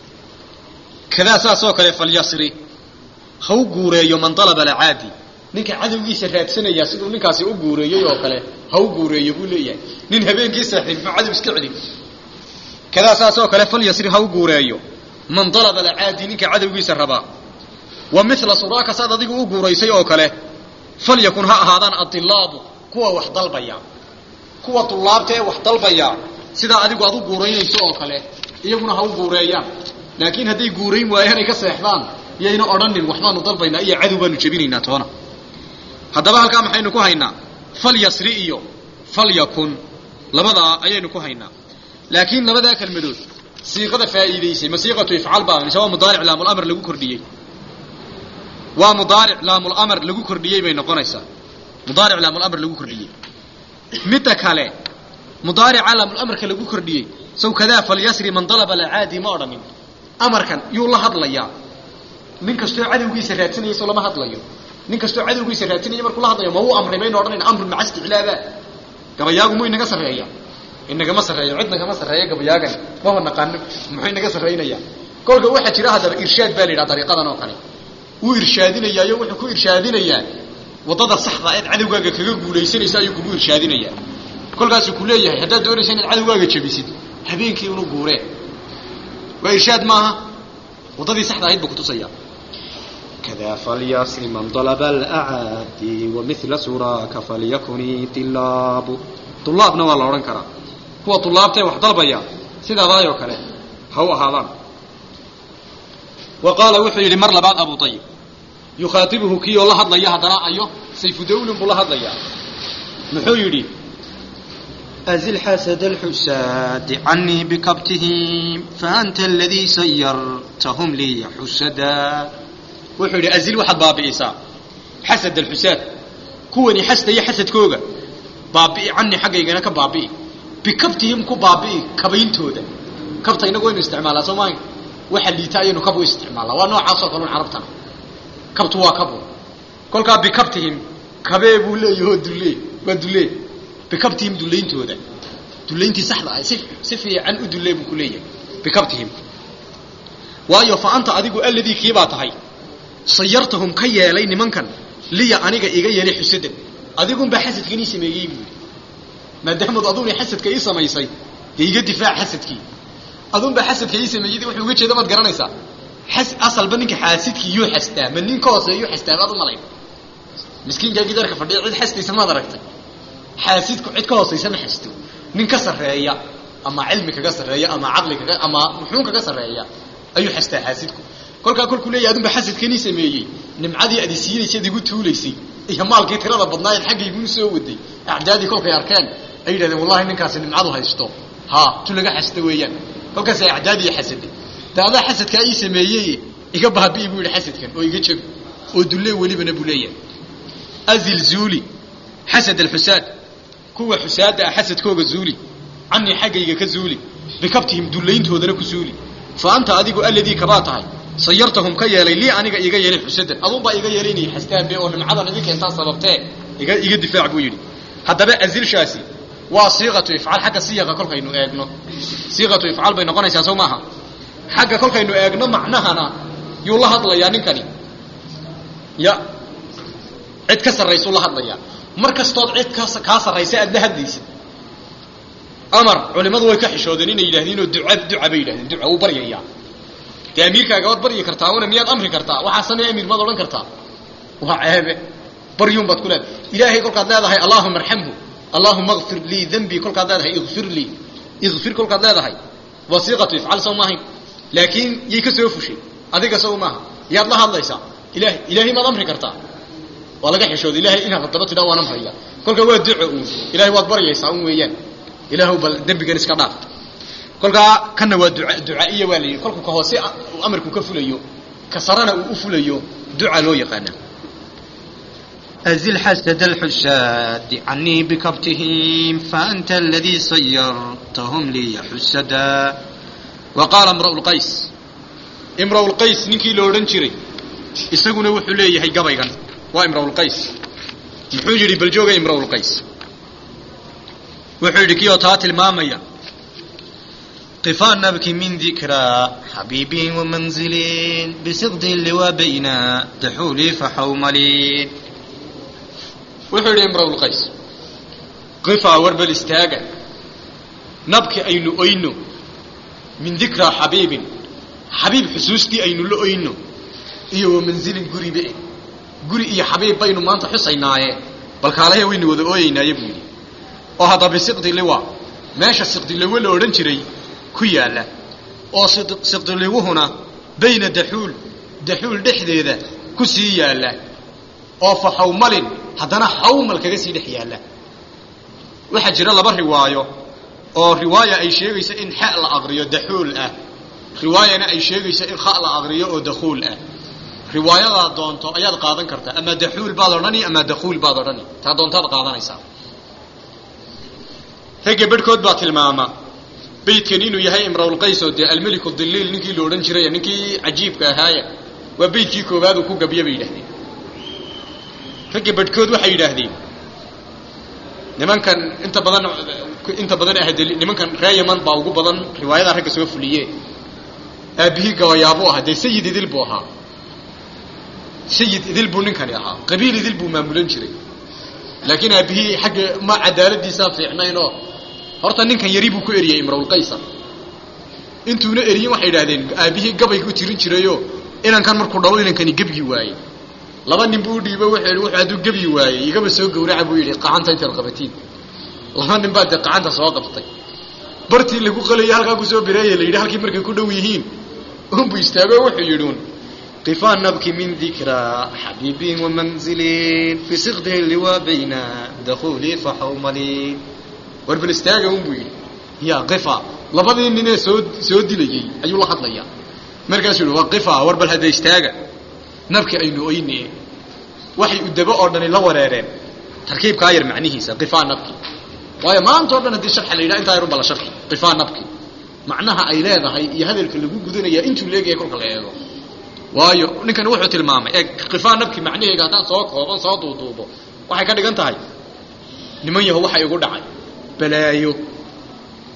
kadaa saas oo kale falyasri ha u guureeyo man dalaba alacaadi ninka cadowgiisa raadsanaya siduu ninkaasi u guureeyey oo kale ha u guureeyo buu leeyahay nin habeenkii saaxiibma cadow iska celin kadaa saas oo kale falyasri ha u guureeyo man dalaba alacaadi ninka cadowgiisa rabaa wa mila suraaka saad adigu u guuraysay oo kale falyakun ha ahaadaan adilaabu kuwa wax dalbaya kuwa dulaabta ee wax dalbaya sidaa adigu aad u guuraynayso oo kale iyaguna ha u guureeyaan laakiin hadday guurayn waayaan ay ka seexdaan yayna odhanin waxbaanu dalbaynaa iyo cadow baanu jebinaynaa toona haddaba halkaa maxaynu ku haynaa falyasri iyo falyakun labadaa ayaynu ku haynaa laakiin labadaa kelmadood siiqada faa'iidaysay ma siiqatu ifcaal baa mise waa mudaaric laamulamr lagu kordhiyey waa mudaaric laamulamr lagu kordhiyey bay noqonaysaa mudaaric laamulamr lagu kordhiyey midda kale mudaarica laamulamrka lagu kordhiyey saw kadaa falyasri man dalaba alacaadi ma odhanin amarkan yuu la hadlayaa nin kastoo cadowgiisa raadsanaya soo lama hadlayo nin kastoo cadowgiisa raadsanaya markuu la hadlayo ma uu amray baynu odhanayna amrun maca isticlaaba gabayaagu muu inaga sarreeya inagama sarreeyo cid nagama sarreeya gabayaagan maba naqaano muxuu inaga sarraynaya kolka waxaa jira haddaba irshaad baa la yidhaha dariiqadan oo kale wuu irshaadinayaayo wuxuu ku irshaadinayaa waddada saxda eed cadowgaaga kaga guulaysanaysa ayuu kugu irshaadinayaa kolkaasuu ku leeyahay haddaad doonaysa inaad cadowgaaga jabisid habeenkii unu guuree waa irshaad maaha waddadii saxda ahayd buu kutusaya كذا فليسر من طلب الأعادي ومثل سراك فليكن طلاب طلابنا waa la odhan karaa kuwa طulaabtae wax dalbaya sidaadaayoo kale ha u ahaadaan wa qaala wuxuu yidhi mar labaad abu ayib yukhaatibuhu kii oo la hadlaya haddana ayo sayfu dawlin buu la hadlayaa muxuu yidhi أزل حسد الحساد عني بكبتهم فأنت الذي سيرتهم لي حسدا wuxuu yidhi azil waxaad baabi'isaa xasad alxusaad kuwani xasdaya xasadkooga baabi'i cani xaggaygana ka baabi'i bikabtihim ku baabi'i kabayntooda kabta inagu waynu isticmaalaa soo maaha waxa liita ayaynu kabu isticmaalnaa waa noocaasoo kale un carabtana kabtu waa kabu kolkaa bikabtihim kabee buu leeyaho dulle waa dulle bikabtihim dulayntooda dullayntii saxda ah si si fiican u dullee buu ku leeyahay bikabtihim waayo fa anta adigu alladii kiibaa tahay sayartahum ka yeelay nimankan liya aniga iga yeelay xusadan adigunbaa xasadkan ii sameeyey buu yidhi maadaamaad aduguna xasadka ii samaysay dee iga difaac xasadkii adunbaa xasadka ii sameeyey wuxuu uga jeeda maad garanaysaa xas asalba ninka xaasidkii yuu xastaa ma nin ka hooseeyuu xastaa baad u malayn miskiinkaa gidaarka fadhiya cid xastaysa maad aragtay xaasidku cid ka hoosaysa ma xasto nin ka sarreeya ama cilmi kaga sarreeya ama caqli kaga ama muxuun kaga sarreeya ayuu xastaa xaasidku kolkaa kolkuu leeyahy adunba xasadkanii sameeyey nimcadii aad isiinaysad igu tuulaysay iyo maalkii tirada badnaayeed xaggayguu soo waday acdaadii kolkay arkeen ay yidhahdeen wallahi ninkaasi nimcadu haysto ha tu laga xasta weeyaan kolkaasay acdaadii xasaday de adaa xasadkaa ii sameeyey iga baabi'i buu yidhi xasadkan oo iga jabi oo dullee welibana buu leeyahay azil zuuli xasad alxusaad kuwa xusaada ah xasadkooga zuuli canii xaggayga ka zuuli bikabtihim dullayntoodana ku zuuli fa anta adigu alladii kabaa tahay sayartahum ka yeelay lii aniga iga yeelay xusadan adunbaa iga yeelay inay xastaabe oo nimcadan idin keentaa sababtee iga iga difaac buu yidhi haddaba azilshaasi waa siiqatu ifcaal xagga siyaqa kolkaynu eegno siiqatu ifcaal bay noqonaysaa soo maaha xagga kolkaynu eegno macnahana yuu la hadlayaa ninkani ya cid ka sarraysuu la hadlayaa mar kastood cid ka kaa sarraysa aad la hadlaysid amar culimmadu way ka xishoodeen inay yidhahdiinoo duca duca bay yidhahdeen duca wuu baryayaa dee amiirkaaga waad baryi kartaa una miyaad amri kartaa waxaa samee amiir maad odhan kartaa waa ceebe baryuun baad ku leedahay ilaahay kolkaad leedahay allaahuma arxamhu allaahuma kfir lii dembii kolkaad leedahay ikfir lii ikfir kolkaad leedahay wasiiqatu ifcal sow maahayn laakiin yay ka soo fushay adiga sow maaha yaad la hadlaysaa ilahay ilaahay maad amri kartaa waa laga xishooda ilahay inaad haddaba tidhaa waan amraya kolkaa waa duco uun ilahay waad baryaysaa un weeyaan ilaahw bal dembigan iska dhaaf kolkaa kana waa duca ducaiya waa la yidhi kolku ka hoose amarku ka fulayo ka sarana uu u fulayo duca loo yaqaana أزل حسد الحساد عني بكبتهم فأنت الذي صيرتهم لي حسدا وقال امرؤ القيس امرؤ القيس ninkii la odhan jiray isaguna wuxuu leeyahay gabaygan waa imrؤ الqays muxuu yidhi bal jooga imrؤ الqays wuxuu yidhi kiyoo taa tilmaamaya قفا نبكي من ذكرى حبيبي ومنزلي بسقط اللواء بين دحولي فحوملي wuxuu yidhi imrؤ الqays qifaa warbal istaaga nabki aynu oyno min dikraa xabiibin xabiib xusuustii aynu la oyno iyo wamanzilin guribe guri iyo xabiib baynu maanta xusaynaaye balkaalahe waynu wada ooyeynaaye buu yidhi oo hadda bisiqdi liwa meesha siqdiliwo la odhan jiray ku yaalla oo siqdiliwuhuna bayna daxuul daxuul dhexdeeda ku sii yaalla oo fa xawmalin haddana xawmal kaga sii dhex yaalla waxaa jira laba riwaayo oo riwaaya ay sheegayso in xa la aqriyo daxuul ah riwaayana ay sheegayso in kha la aqriyo oo dakhuul ah riwaayadaa doonto ayaad qaadan kartaa ama daxuul baad odhani ama dakhuul baad odhani taa doontaad qaadanaysaa ragga bedhkood baa tilmaama beydkan inuu yahay imrawlqays oo dee almeliku diliil ninkii la odhan jiray ninkii cajiibka ahaaya waa beydkii koowaad uu ku gabyo bay yidhahdeen ragga bedhkood waxay yidhaahdeen nimankan inta badan inta badan ah nimankan ree yaman baa ugu badan riwaayadaa ragga soo fuliye aabihii gabayaabuu ahaa dee sayid idil buu ahaa sayid idil buu ninkani ahaa qabiil idil buu maamulan jiray laakiin aabihii xagga ma cadaaladiisaa fiicnaynoo horta ninkan yari buu ku eriyey imrawlqaysa intuuna eriyin waxay idhahdeen aabihii gabay ku tirin jirayoo inankan markuu dhalo inankani gebyi waayey laba nin buu udhiibo wuxuu wuxuu hadduu gebyi waayey igaba soo gawraca buu yidhi qacanta intaad qabatiin laba nin baa dee qacanta soo qabtay bartii lagu qalayay halkaa kusoo bireeye la yidhi halkii markay ku dhow yihiin unbuu istaago wuxuu yidhi un قفا نبكي من ذكرى حبيبي ومنزلي في صغده اللواء بين دخولي فحوملي warbal istaaga un buu yidhi ya qifa labadii ninee soo soo dilayey ayuu la hadlayaa markaasuu yihi waa qifa warbal hadda istaaga nabki aynu oyne waxay udabo oo dhani la wareereen tarkiibkaa yar macnihiisa qifa nabki waayo maanta o dhan haddii sharxa la yidhaha intaa yarun ba la sharxi qifa nabki macnaha ay leedahay iyo hadalka lagu gudanayaa intuu leegaya kolka la eego waayo ninkani wuxuu tilmaamay ee qifaa nabki macnaheega haddaan soo kooban soo duuduubo waxay ka dhigan tahay niman yaho waxa igu dhacay balaayo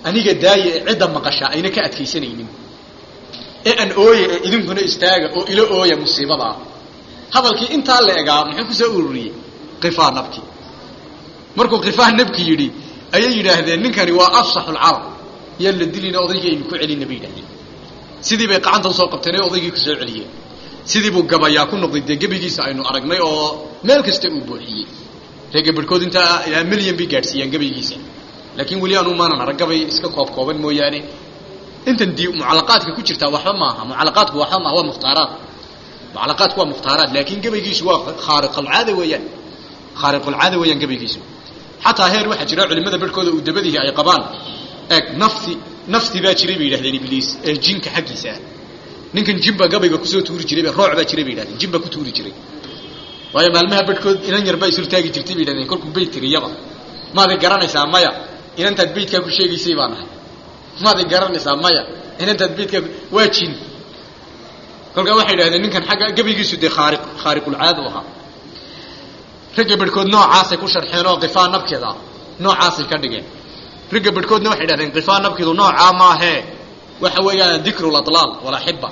aniga daaya ee cidda maqasha ayna ka adkaysanaynin ee aan ooya ee idinkuna istaaga oo ila ooya musiibadaa hadalkii intaa la egaa muxuu kusoo ururiyey qifaa nabki markuu qifaa nabki yidhi ayay yidhaahdeen ninkani waa afsaxu lcarab yaan la dilina odaygii aynu ku celina bay yidhahdeen sidii bay qacanta usoo qabteen ee odaygii ku soo celiyeen sidii buu gabayaa ku noqday dee gebigiisa aynu aragnay oo meel kasta uu buuxiyey reega barhkood intaa ilaa milyan bay gaadhsiiyaan gabaygiisa laakiin weli anuu maanan arag gabay iska koob kooban mooyaane intan di mucalaqaadka ku jirtaa waxba maaha mucalaqaadku waxba maaha waa mukhtaaraad mucalaqaadku waa mukhtaaraad laakiin gabaygiisu waa khaariqulcaada weeyaan khaariqulcaada weeyaan gabaygiisu xataa heer waxaa jira culimada barhkooda uu dabadihi ay qabaan eeg nafti nafti baa jiray bay yidhahdeen ibliis ee jinka xaggiisa ah ninkan jin baa gabayga kusoo tuuri jiray rooc baa jiray bay yidhahdeen jin baa ku tuuri jiray waayo maalmaha barhkood inan yar baa isurtaagi jirtay bay yidhahdeen kolkuu beyt tiriyaba maaday garanaysaa maya inantaad beytkaa ku sheegaysay baa nahay maaday garanaysaa maya inantaad beytkaa waa jin kolkaa waxay yidhahdeen ninkan xagga gabaygiisu dee khaari khaariqulcaada u ahaa ragga barhkood noocaasay ku sharxeen oo qifaa nabkeeda noocaasay ka dhigeen ragga barhkoodna waxay yidhahdeen qifaa nabkeedu noocaa maahee waxa weeyaan dikru ladlaal walaxiba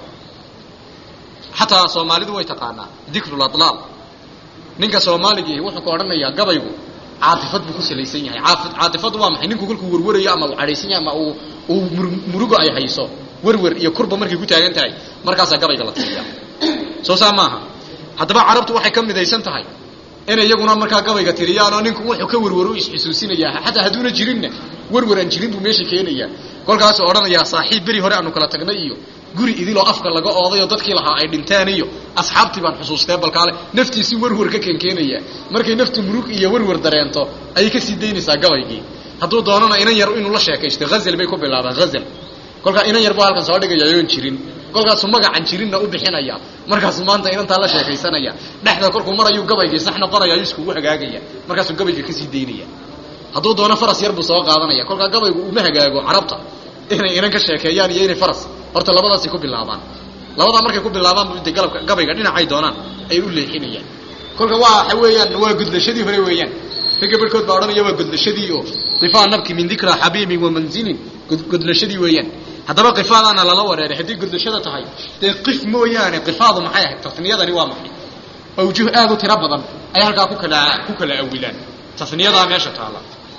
xataa soomaalidu way taqaanaa dikru ladlaal ninka soomaaligii wuxuu ka odhanayaa gabaygu caatifad buu ku salaysan yahay caatifadu waa maxay ninku kolkuu warwarayo ama uu cadhaysan yahay ama uu uu murugo ay hayso werwer iyo kurba markay ku taagan tahay markaasaa gabayga la tiriya soo saa maaha haddaba carabtu waxay ka midaysan tahay inay iyaguna markaa gabayga tiriyaan oo ninku wuxuu ka werwaro isxusuusinayaa xataa hadduuna jirinna werwer aan jirin buu meesha keenaya kolkaasuu odhanayaa saaxiib beri hore aanu kala tagnay iyo guri idiloo afka laga oodayoo dadkii lahaa ay dhinteen iyo asxaabtii baan xusuustee balkaale naftiisii werwer ka keenkeenaya markay naftu murug iyo werwer dareento ayay kasii daynaysaa gabaygii hadduu doonana inan yar inuu la sheekaysto hazal bay ku bilaabaan hazal kolkaa inan yar buu halkan soo dhigaya yoon jirin kolkaasuu magacan jirinna u bixinaya markaasuu maanta inantaa la sheekaysanaya dhexda kolkuu marayuu gabaygii sax noqonaya ayuu iskugu hagaagaya markaasuu gabayga kasii daynaya hadduu doono faras yar buu soo qaadanaya kolkaa gabaygu uma hagaago carabta inay inan ka sheekeeyaan iyo inay faras horta labadaasay ku bilaabaan labadaa markay ku bilaabaan de galabka gabayga dhinacay doonaan ay u leexinayaan kolka waa waxa weeyaan waa gudlashadii hore weeyaan ragga barhkood baa odhanaya waa gudlashadii oo qifaa nabki min dikra xabiibin wa manzilin gudlashadii weeyaan haddaba qifaadaana lala wareeray haddii gudlashada tahay dee qif mooyaane qifaadu maxay ahayd tasniyadani waa maxay awjuh aad u tiro badan ay halkaa ku kala ku kala awilaan tasniyadaa meesha taala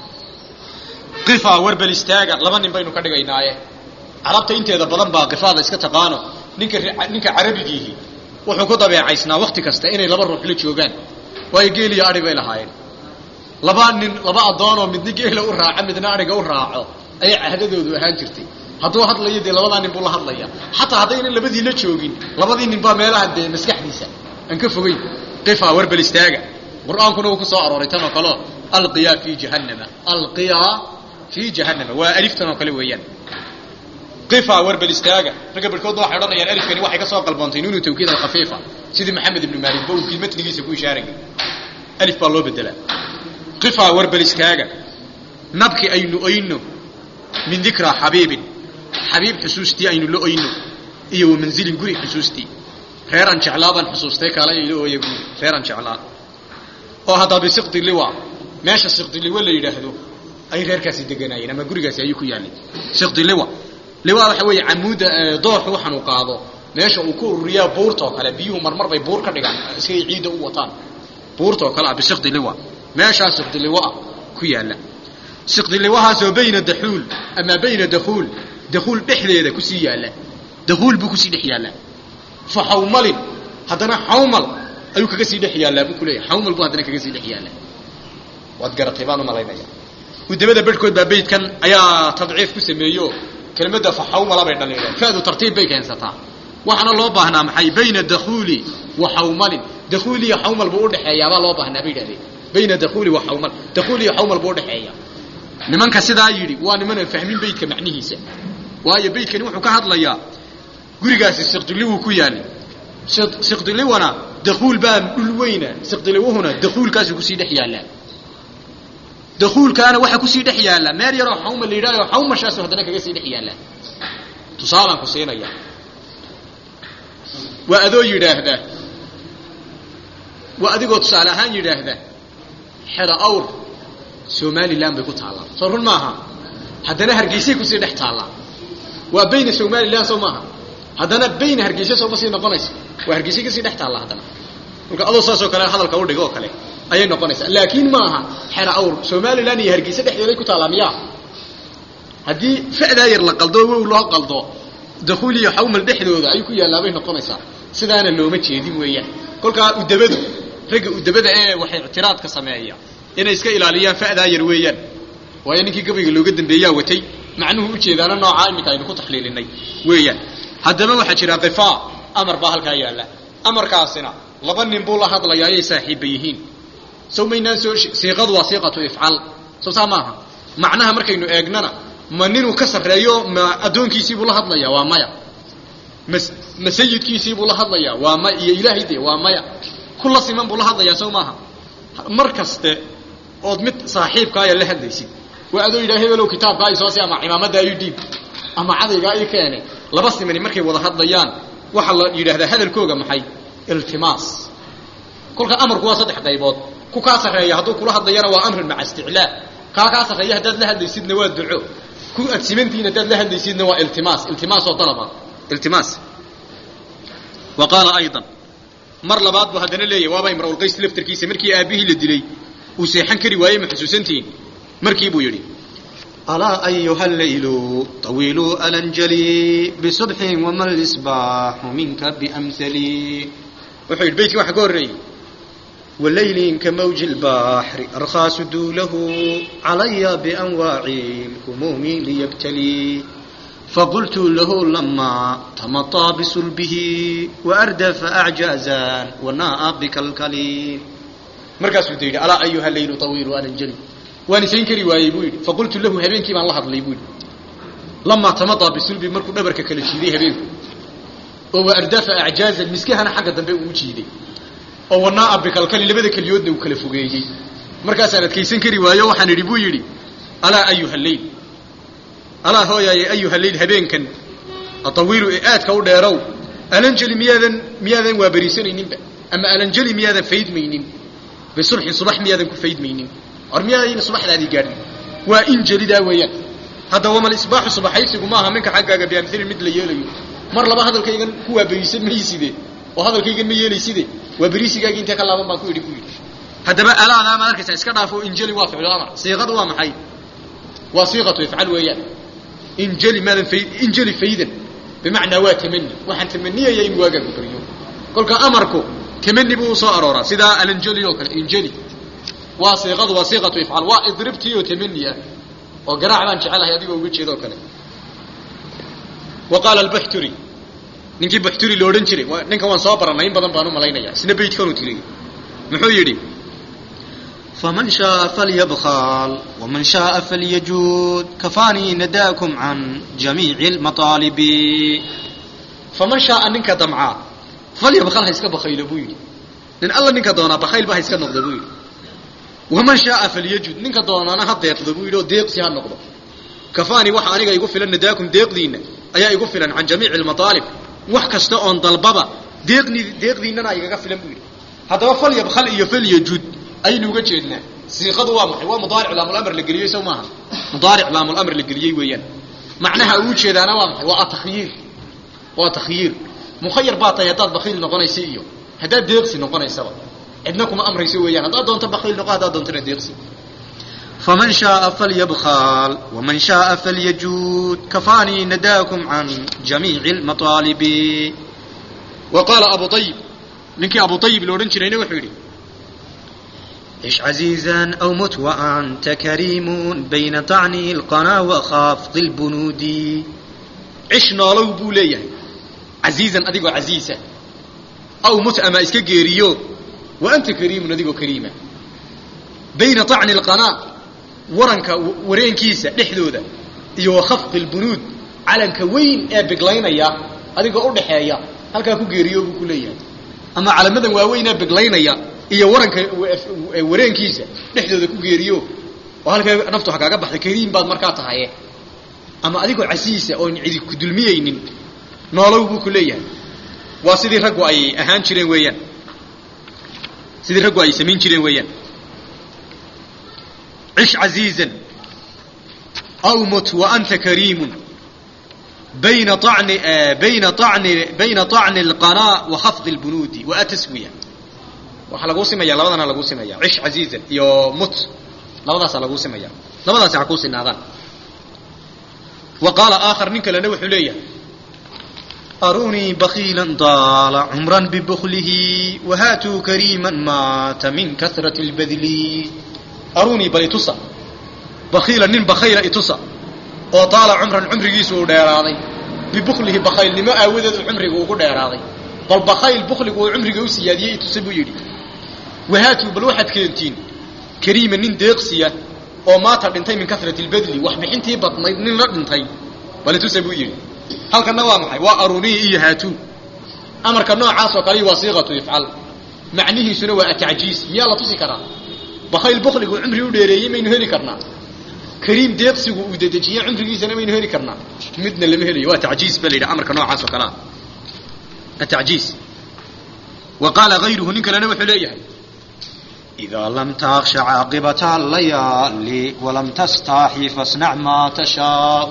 qifa warbel istaaga laba nin baynu ka dhigaynaaye carabta inteeda badan baa qifaada iska taqaano ninka ninka carabigiihi wuxuu ku dabeecaysnaa wakti kasta inay laba ruux la joogaan waayo geel iyo adhi bay lahaayeen laba nin laba addoonoo midna geela u raaco midna adhiga u raaco ayay cahdadoodu ahaan jirtay hadduu hadlayo dee labadaa nin buu la hadlaya xataa haddaynan labadii la joogin labadii nin baa meelaha dee maskaxdiisa aan ka fogeyn qifa warbel istaaga qur-aankuna uu ku soo arooray tan oo kaleo alqiyaa fi jahannama alqiyaa fi jahannama waa aliftan oo kale weeyaan qifa warbel istaaga ragga barhkoodna waxay odhanayaan alifkani waxay ka soo qalboontay nuunu tawkiid alkhafiifa sidii maxamed ibnu maalik ba uu fii matnigiisa ku ishaarayay alif baa loo bedelaa qifa warbel istaaga nabki aynu oyno min dikra xabiibin xabiib xusuustii aynu la oyno iyo wa manzilin guri xusuustii reeraan jeclaa baan xusuustay kaalay ila ooya buuri reeraan jeclaa oo haddaa bisiqdi liwa meesha siqdi liwa la yidhaahdo ay reerkaasi deganaayeen ama gurigaasi ayuu ku yaallay siqdi liwa liwa waxa weeye camuudda dooxu waxaan uu qaado meesha uu ku ururiyaa buurtoo kale biyuhu marmar bay buur ka dhigaan iskay ciidda u wataan buurtoo kale ah bisiqdi liwa meeshaa siqdi liwa ah ku yaalla siqdi liwahaasoo bayna daxuul ama bayna dakhuul dakhuul dhexdeeda kusii yaalla dakhuul buu kusii dhex yaallaa fa xawmalin haddana xawmal ayuu kaga sii dhex yaallaa buu ku leeyahay xawmal buu haddana kaga sii dhex yaallaa waad garatay baan u malaynaya gudamada bedhkood baa beydkan ayaa tadciif ku sameeyo kelmadda fa xawmala bay dhaliileen fadu tartiib bay keensataa waxaana loo baahnaa maxay bayna dakhuuli wa xawmalin dakhuul iyo xawmal buu udhexeeyaa baa loo baahnaa bay yidhahdeen bayna dakhuuli wa xawmal dakhuul iyo xawmal buu udhexeeya nimanka sidaa yidhi waa nimanaan fahmin beydka macnihiisa waayo beydkani wuxuu ka hadlayaa gurigaasi siqdiliwuu ku yaali siqdiliwana dakhuul baa dhul weyna siqdiliwuhuna dakhuulkaasuu kusii dhex yaallaa dakhuulkaana waxaa kusii dhex yaalla meel yaroo xawma la yidhahyo xawmashaasu haddana kaga sii dhex yaallaa tusaalaan ku siinaya waa adoo yidhaahda waa adigoo tusaale ahaan yidhaahda xeda awr somalilan bay ku taallaa soo run maaha haddana hargeysay kusii dhex taallaa waa bayna somalilan soo maaha haddana bayna hargeysa sooma sii noqonaysa waa hargeysay kasii dhex taallaa haddana marka adoo saasoo kale hadalka udhigo oo kale ayay noqonaysaa laakiin ma aha xera awr somalilan iyo hargeysa dhexdeeday ku taallaa miyaa haddii fa'daa yar la qaldo wow loo qaldo dakuul iyo xawmal dhexdooda ayuu ku yaalaabay noqonaysaa sidaana looma jeedin weeyaan kolkaa udabadu ragga udabada ee waxay ictiraadka sameeya inay iska ilaaliyaan fa'daa yar weeyaan waayo ninkii gabayga looga dambeeyaa watay macnuhu ujeedaana noocaa iminka aynu ku taxliilinay weeyaan haddaba waxaa jira qifaa amar baa halkaa yaalla amarkaasina laba nin buu la hadlayaa ayay saaxiibba yihiin sow maynaan soo siiqadu waa siiqatu ifcal soo saa maaha macnaha markaynu eegnana ma ninuu ka sarreeyo ma addoonkiisiibuu la hadlayaa waa maya ma ma sayidkiisiibuu la hadlayaa waa maya iyo ilaahay dee waa maya kula siman buu la hadlayaa sow maaha mar kaste ood mid saaxiibkaaya la hadlaysid waa adoo yidhaha hebelow kitaabkaa i soosi ama cimaamada ayu dhiib ama cadaygaa i keene laba simani markay wada hadlayaan waxaa la yidhaahdaa hadalkooga maxay iltimaas kolka amarku waa saddex qaybood ku kaa sarreeya hadduu kula hadlayana waa amrun maca isticlaa kaa kaa sarreeya haddaad la hadlaysidna waa duco ku aad simantihiin haddaad la hadlaysidna waa iltimaas iltimaas oo dalaba iltimaas wa qaala aydan mar labaad buu haddana leeyahy waaba imra'ulqays laftarkiisa markii aabbihii la dilay uu seexan kari waayey ma xusuusantihiin markii buu yidhi ألا أيها الليل طويل ألنجلي بصبح وما الإصباح منك بأمثلي wuxuu yidhi beytkii waxa ka horreeyey وليل كموج البحر أرخى سدوله علي بأنواع الهموم ليبتلي فقلت له لما تمطى بصلبه وأردف أعجازا وناء بكالكلي markaasuu da yidhi alaa ayuha leylu tawiilu alanjali waan isayn kari waayey buu yidhi faqultu lahu habeenkii baan la hadlay buu yidhi lamaa tamadaa bisulbi markuu dhabarka kala jiiday habeenku oo wa ardafa acjaazan miskahana xagga dambe uu jiiday oo wanaa'a bikalkali labada keliyoodna uu kala fogeeyey markaasaan adkaysan kari waayo waxaan idhi buu yidhi alaa ayuha leyl alaa hooyaaye ayuha leyl habeenkan atawiilu ee aadka u dheerow alanjali miyaadan miyaadan waaberiisanayninba ama alanjali miyaadan faydmaynin bisulxin subax miyaadan ku faydmaynin or miyaadayna subaxdaadii gaadhin waa in jelidaa weeyaan hadda wamal isbaaxu subaxaysigu maaha minka xaggaaga biamhilin mid la yeelayo mar laba hadalkaygan ku waaberiisan mayside oo hadalkaygan ma yeelayside waa beriisigaagii intee ka laaban baan ku idhi ku yidhi haddaba alaadaa maad arkaysaa iska dhaafo injeli waa ficlu amar siiqadu waa maxay waa siiqatu ifcal weeyaan injeli maadan fay injeli faydan bimacnaa waa tamani waxaan tamaniyaya in waagaagu beriyo kolka amarku tamani buu usoo arooraa sidaa alanjeli oo kale injeli waa siiqadu waa siiqatu ifcal waa idribtii oo tamani ah oo garaac baan jecelahay adigoo uga jeeda oo kale wa qaala albuxturi ninkii buxturi la odhan jiray ninkan waan soo barannay in badan baan u malaynaya isna beytkanuu tiriyey muxuu yidhi فمن شاء فليبخل ومن شاء فليجود كفاني نداكم عن جميع المطالب faman shaaa ninka damcaa falyabkal ha iska bakaylo buu yidhi nin alla ninka doonaa bakayl ba ha iska noqdo buu yidhi waman shaaa falyajud ninka doonaana ha deeqdo buu yidhi oo deeqsi ha noqdo kafaani waxa aniga igu filan nadaakum deeqdiinna ayaa igu filan can jamiici almataalib wax kasta oon dalbaba deeqni deeqdiinnana igaga filan buu yidhi haddaba falyabkal iyo falyajud aynu uga jeednaa siiqadu waa maxay waa mudaaric laamulamr la geliyey sow maaha mudaaric laamulamr la geliyey weeyaan macnaha uu jeedaana waa maxay waa atakhyiir waa takhyiir mukhayar baa tahay haddaad bakiil noqonaysa iyo haddaad deeqsi noqonaysaba cidna kuma amrayso weeyaan haddaad doonto bakiil noqo haddaad doontona deeqsi فمن شاء فليبخل ومن شاء فليجود كفاني نداكم عن جميع المطالب wa qaala abu ayib ninkii abu ayib la odhan jirayna wuxuu yidhi عش عزيزا أو مت وأنت كريم بين طعني القنا وخافض البنود cish noolow buu leeyahay casiizan adigoo casiisa aw mut ama iska geeriyo wa anta kariimun adigoo kariima bayna طacni اlqanaa waranka wareenkiisa dhexdooda iyo wa khafqi اlbunuud calanka weyn ee biglaynaya adigoo udhaxeeya halkaa ku geeriyo buu ku leeyahay ama calamadan waaweyn ee biglaynaya iyo waranka wareenkiisa dhexdooda ku geeriyo oo halkaa naftu ha kaaga baxda kariim baad markaa tahaye ama adigoo casiisa oon cidi ku dulmiyeynin noolow buu ku leeyahay waa sidii raggu ay ahaan jireen weeyaan sidii raggu ay samayn jireen weeyaan cish casiizan aw mut wa anta kariimun bayna طacni bayna طacni bayna طacni اlqanaa wa khafdi اlbunuudi wa ataswiya waxaa laguu simaya labadana laguu simaya cish casiizan iyo mut labadaasaa laguu simaya labadaasi ha kuu sinaadaan wa qaala aakhar nin kalena wuxuu leeyahay arunii bakiila daala cumran bibuklihi wahaatuu kariiman maata min kasrati اlbadli arunii bal itusa bakiila nin bakayla itusa oo daala cumran cumrigiisu uu dheeraaday bibuklihi bakaylnimo aawadeed uu cumriga ugu dheeraaday bal bakayl bukligu uu cumriga u siyaadiyey itusa buu yidhi wahaatuu bal waxaad keentiin kariima nin deeqsiya oo maata dhintay min kasrati lbadli wax bixintii badnayd nin la dhintay bal itusa buu yidhi halkanna waa maxay waa aruniyi iyo haatuu amarka noocaasoo kale waa siiqatu ifcal macnihiisuna waa atacjiis miyaa la tusi karaa bakayl bukligu cumri u dheereeyey maynu heli karnaa kariim deeqsigu uu dedejiye cumrigiisana maynu heli karnaa midna lama helayo waa tajiis ba la yidhaha amarka noocaas oo kalea atajiis wa qaala hayruhu nin kalena wuxuu leeyahay إذا لم تخش عاقبة الليالي ولم تستحي فاصنع ما تشاء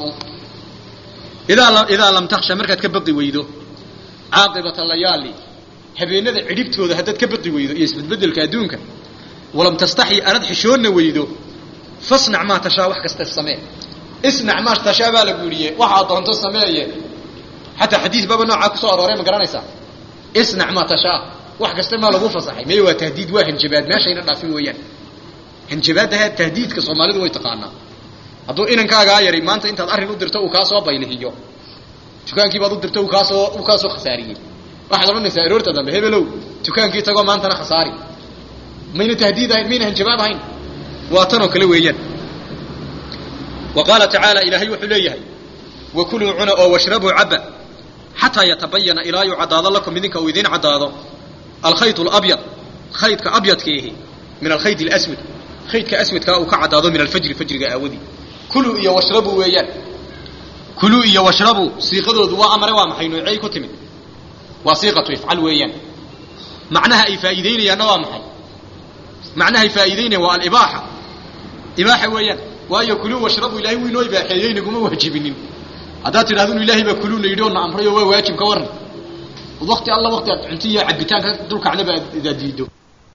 idaa idaa lam taksha markaad ka baqi weydo caaqibata layaali habeenada cidhibtooda haddaad ka baqi weydo iyo isbedbedelka adduunka walam tastaxyi anad xishoonna weydo fasnac maa tashaa wax kasta samee isnac maa tashaa baa la guuriye waxaad doonto sameeye xataa xadiis baaba noocaa kusoo arooray ma garanaysaa isnac maa tashaa wax kasta maa lagu fasaxay meye waa tahdiid waa hanjabaad meeshayna dhaafin weeyaan hanjabaadaha tahdiidka soomaalidu way taqaanaa hadduu inankaagaa yari maanta intaad arrin u dirto uu kaa soo baylihiyo dukaankii baad u dirto uu kaasoo uu kaa soo khasaariyey waxaad odhanaysaa aroorta dambe hebelow dukaankii tagoo maantana khasaari mayna tahdiid ahayn mayna hanjabaad ahayn waa tanoo kale weeyaan wa qaala tacaala ilaahay wuxuu leeyahay wakuluu cuna oo washrabuu cabba xataa yatabayana ilaa yuu caddaado lakum idinka uu idiin caddaado alkhayt alabyad khaydka abyadkiihi min alkhayd alaswad khaydka aswadkaa uu ka caddaado min alfajri fajriga aawadii kuluu iyo washrabuu weeyaan kuluu iyo washrabuu siiqadoodu waa amare waa maxay noocey ku timid waa siiqatu ifcal weeyaan macnaha ay faa'iideynayaanna waa maxay macnahay faa'iideynayaan waa alibaaxa ibaaxa weeyaan waayo kuluu washrabuu ilahay wuu inoo ibaaxeeyey naguma waajibinin haddaad tidhahdo inu ilaahay baa kuluuna yidhi oo na amray oo waa waajib ka warran wakti alla wakti aad cunto iyo cabitaanka dulkacnaba aad diido